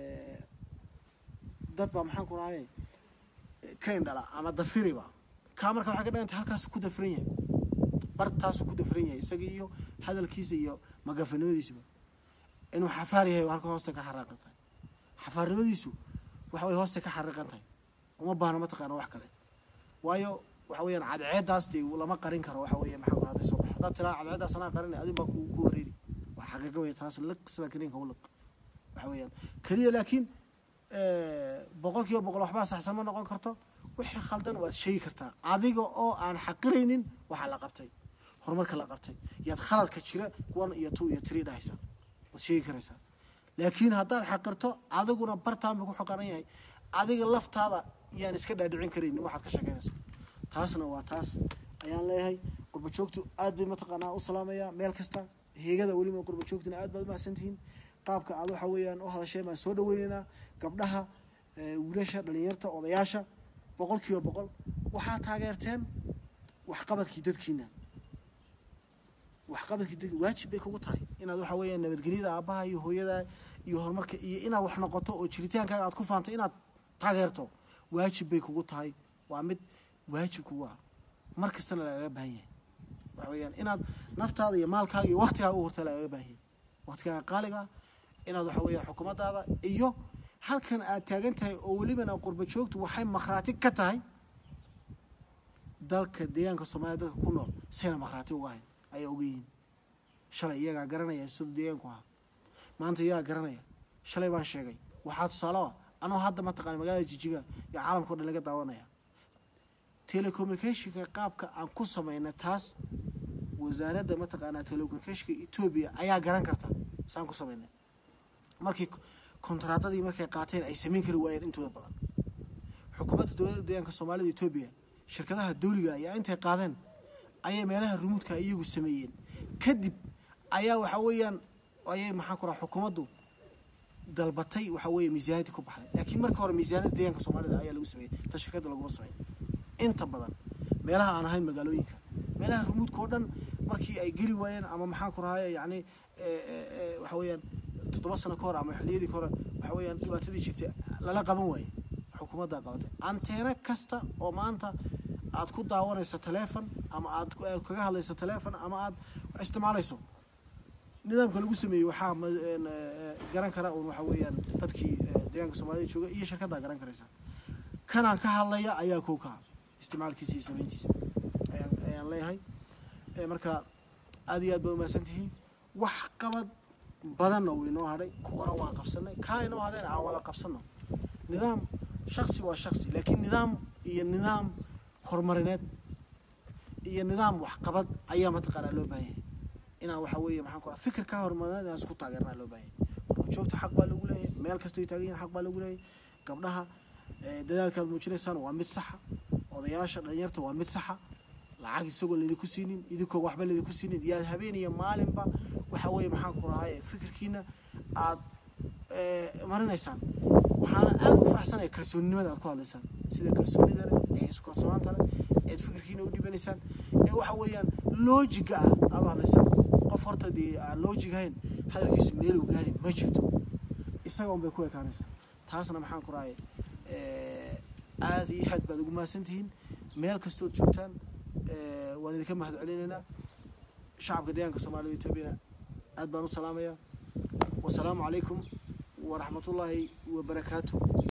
dad baa maxaan ku rahaye ka indhala ama dafiriba kaa marka waxay ka dhiganta halkaasu ku dafiran yahay bartaasu ku dafiran yahay isaga iyo hadalkiisa iyo magafanimadiisuba inuu xafaar yahay halka hoosta ka xariiqan tahay xafaarnimadiisu waxa way hoosta ka xariiqan tahay uma baahna mataqaana wax kale waayo waxa weeyaan cadceedaas dee lama qarin karo waxa weeye maxaa ku hadday soo bax haddaad tiraa cadceedaas anaa qarin adin baa ku ku wareeri waa xaqiiqo wey taas liq sida kaniinka u liq waxa weeyaan keliya laakiin boqol kiiba boqol waxbaa saxsan ma noqon karto wixii khaldan waad sheegi kartaa adiga oo aan xaqiraynin waxaa la qabtay horumarka la qabtay yaad khaladka jira one iyo two iyo three dhahaysaa waad sheegi karaysaa laakiin haddaad xaqirto adiguna bartaan buu ku xoqaran yahay adiga laftaada yaan iska dhaadhicin karaynin waxaad ka sheekeynayso taasna waa taas ayaan leeyahay qurba joogtu aad bay mataqaanaa u salaamayaa meel kasta heegada weliba qurba joogtuna aad baad umahadsantihiin qaabka aad waxa weeyaan u hadasheen baan soo dhaweynaynaa gabdhaha wiilasha dhalinyarta odayaasha boqol kiiba boqol waxaa taageerteen waxqabadkii dadkiina waxqabadkii dad waajib bay kugu tahay inaad waxa weeyaan nabadgelyada aabbaha iyo hooyada iyo horumarka iyo inaad wax noqoto oo jiritaankaaga aad ku faanto inaad taageerto waajib bay kugu tahay waa mid waajib kugu ah mar kastana lagaga baahan yahay waxa weeyaan inaad naftaada iyo maalkaaga iyo waktigaaga u horta lagaga baahan yahay waktigaaga qaaliga inaad waxa weeyaan xukuumaddaada iyo halkan aad taagan tahay oo welibana qurba joogtu waxay makhraati ka tahay dalka deegaanka soomaalida dadka ku nool sayna makhraati uga hayn ayay uga yihiin shalay iyagaa garanaya siduu deegaanku ahaa maanta iyagaa garanaya shalay baan sheegay waxaa tusaale ah anoo hadda mataqaana magaalada jijiga iyo caalamka o dhan laga daawanaya telecommunicationka qaabka aan ku samayna taas wasaaradda mataqaanaa telecommunicationka etoobiya ayaa garan karta saan ku samaynay markii kontraadadii markay qaateen ay samayn kari waayeen intooda badan xukuumadda dowladda deegaanka soomaalida etoobiya shirkadaha dawliga ayaa intay qaadeen ayay meelaha rumuudka iyagu sameeyeen kadib ayaa waxa weeyaan ayay maxaan ku raha xukuumaddu dalbatay waxa weeye miisaaniyadii ku baxday laakiin marka hore miisaaniyadda deegaanka soomaalida ayaa lagu sameeyey ta shirkadda laguma sameyn inta badan meelaha aan ahayn magaalooyinka meelaha rumuudka oo dhan markii ay geli waayeen ama maxaan ku rahaye yacni waxa weeyaan toddoba sano ka hor ama xilliyadii ka hore waxa weeyaan dhibaatadii jirtay lala qaban waaye xukuumaddaa qabatay anteena kasta oo maanta aad ku daawanayso taleefon ama aad kaga hadlayso taleefon ama aad isticmaalayso nidaamka lagu sameeyey waxaa garan kara un waxa weeyaan dadkii deegaanka soomaalida jooga iyo shirkaddaa garan karaysa kanaan ka hadlaya ayaa kow ka isticmaalkiisa iyo samayntiisa ayaan ayaan leeyahay marka aad iyo aad baad umahadsan tihiin wax qabad badanna wuu inoo hadhay kuwana waa qabsanay kaa inoo hadhayna aan wada qabsano nidaam shaksi waa shaksi laakiin nidaam iyo nidaam horumarineed iyo nidaam waxqabad ayaa mataqaanaa loo baahan yahay inaan waxa weeye maxaan ku raha fikir ka hormadan inaan isku taageernaa loo baahan yahay qurba joogta xaq baa lagu leeyahay meel kastay taagan yihin xaq baa lagu leeyahay gabdhaha dadaalkaad muujinaysaan waa mid saxa odayaasha dhalinyarta waa mid saxa lacag isagoo laydinku siinin idinkoo waxba laydinku siinin yaad habeen iyo maalinba waxa weeye maxaan ku rahay fikirkiina aad marinaysaan waxaana aada ugu faraxsanaya kalsoonnimada aad ku hadlaysaan sida kalsoonida leh ee isku kalsoonaanta leh eed fikirkiina u dhibanaysaan ee waxa weeyaan loojiga ah aad u hadlaysaan qof horta dee aan loojig ahayn hadalkiisu meeluu gaari ma jirto isaga un bay ku ekaanaysaa taasna maxaan ku rahay aada iyo aad baad ugu mahadsan tihiin meel kastood joogtaan waan idinka mahad celinaynaa shacabka deegaanka soomaalida etoobiyana aad baan u salaamayaa wasalaamu calaykum waraxmatullaahi wabarakaatu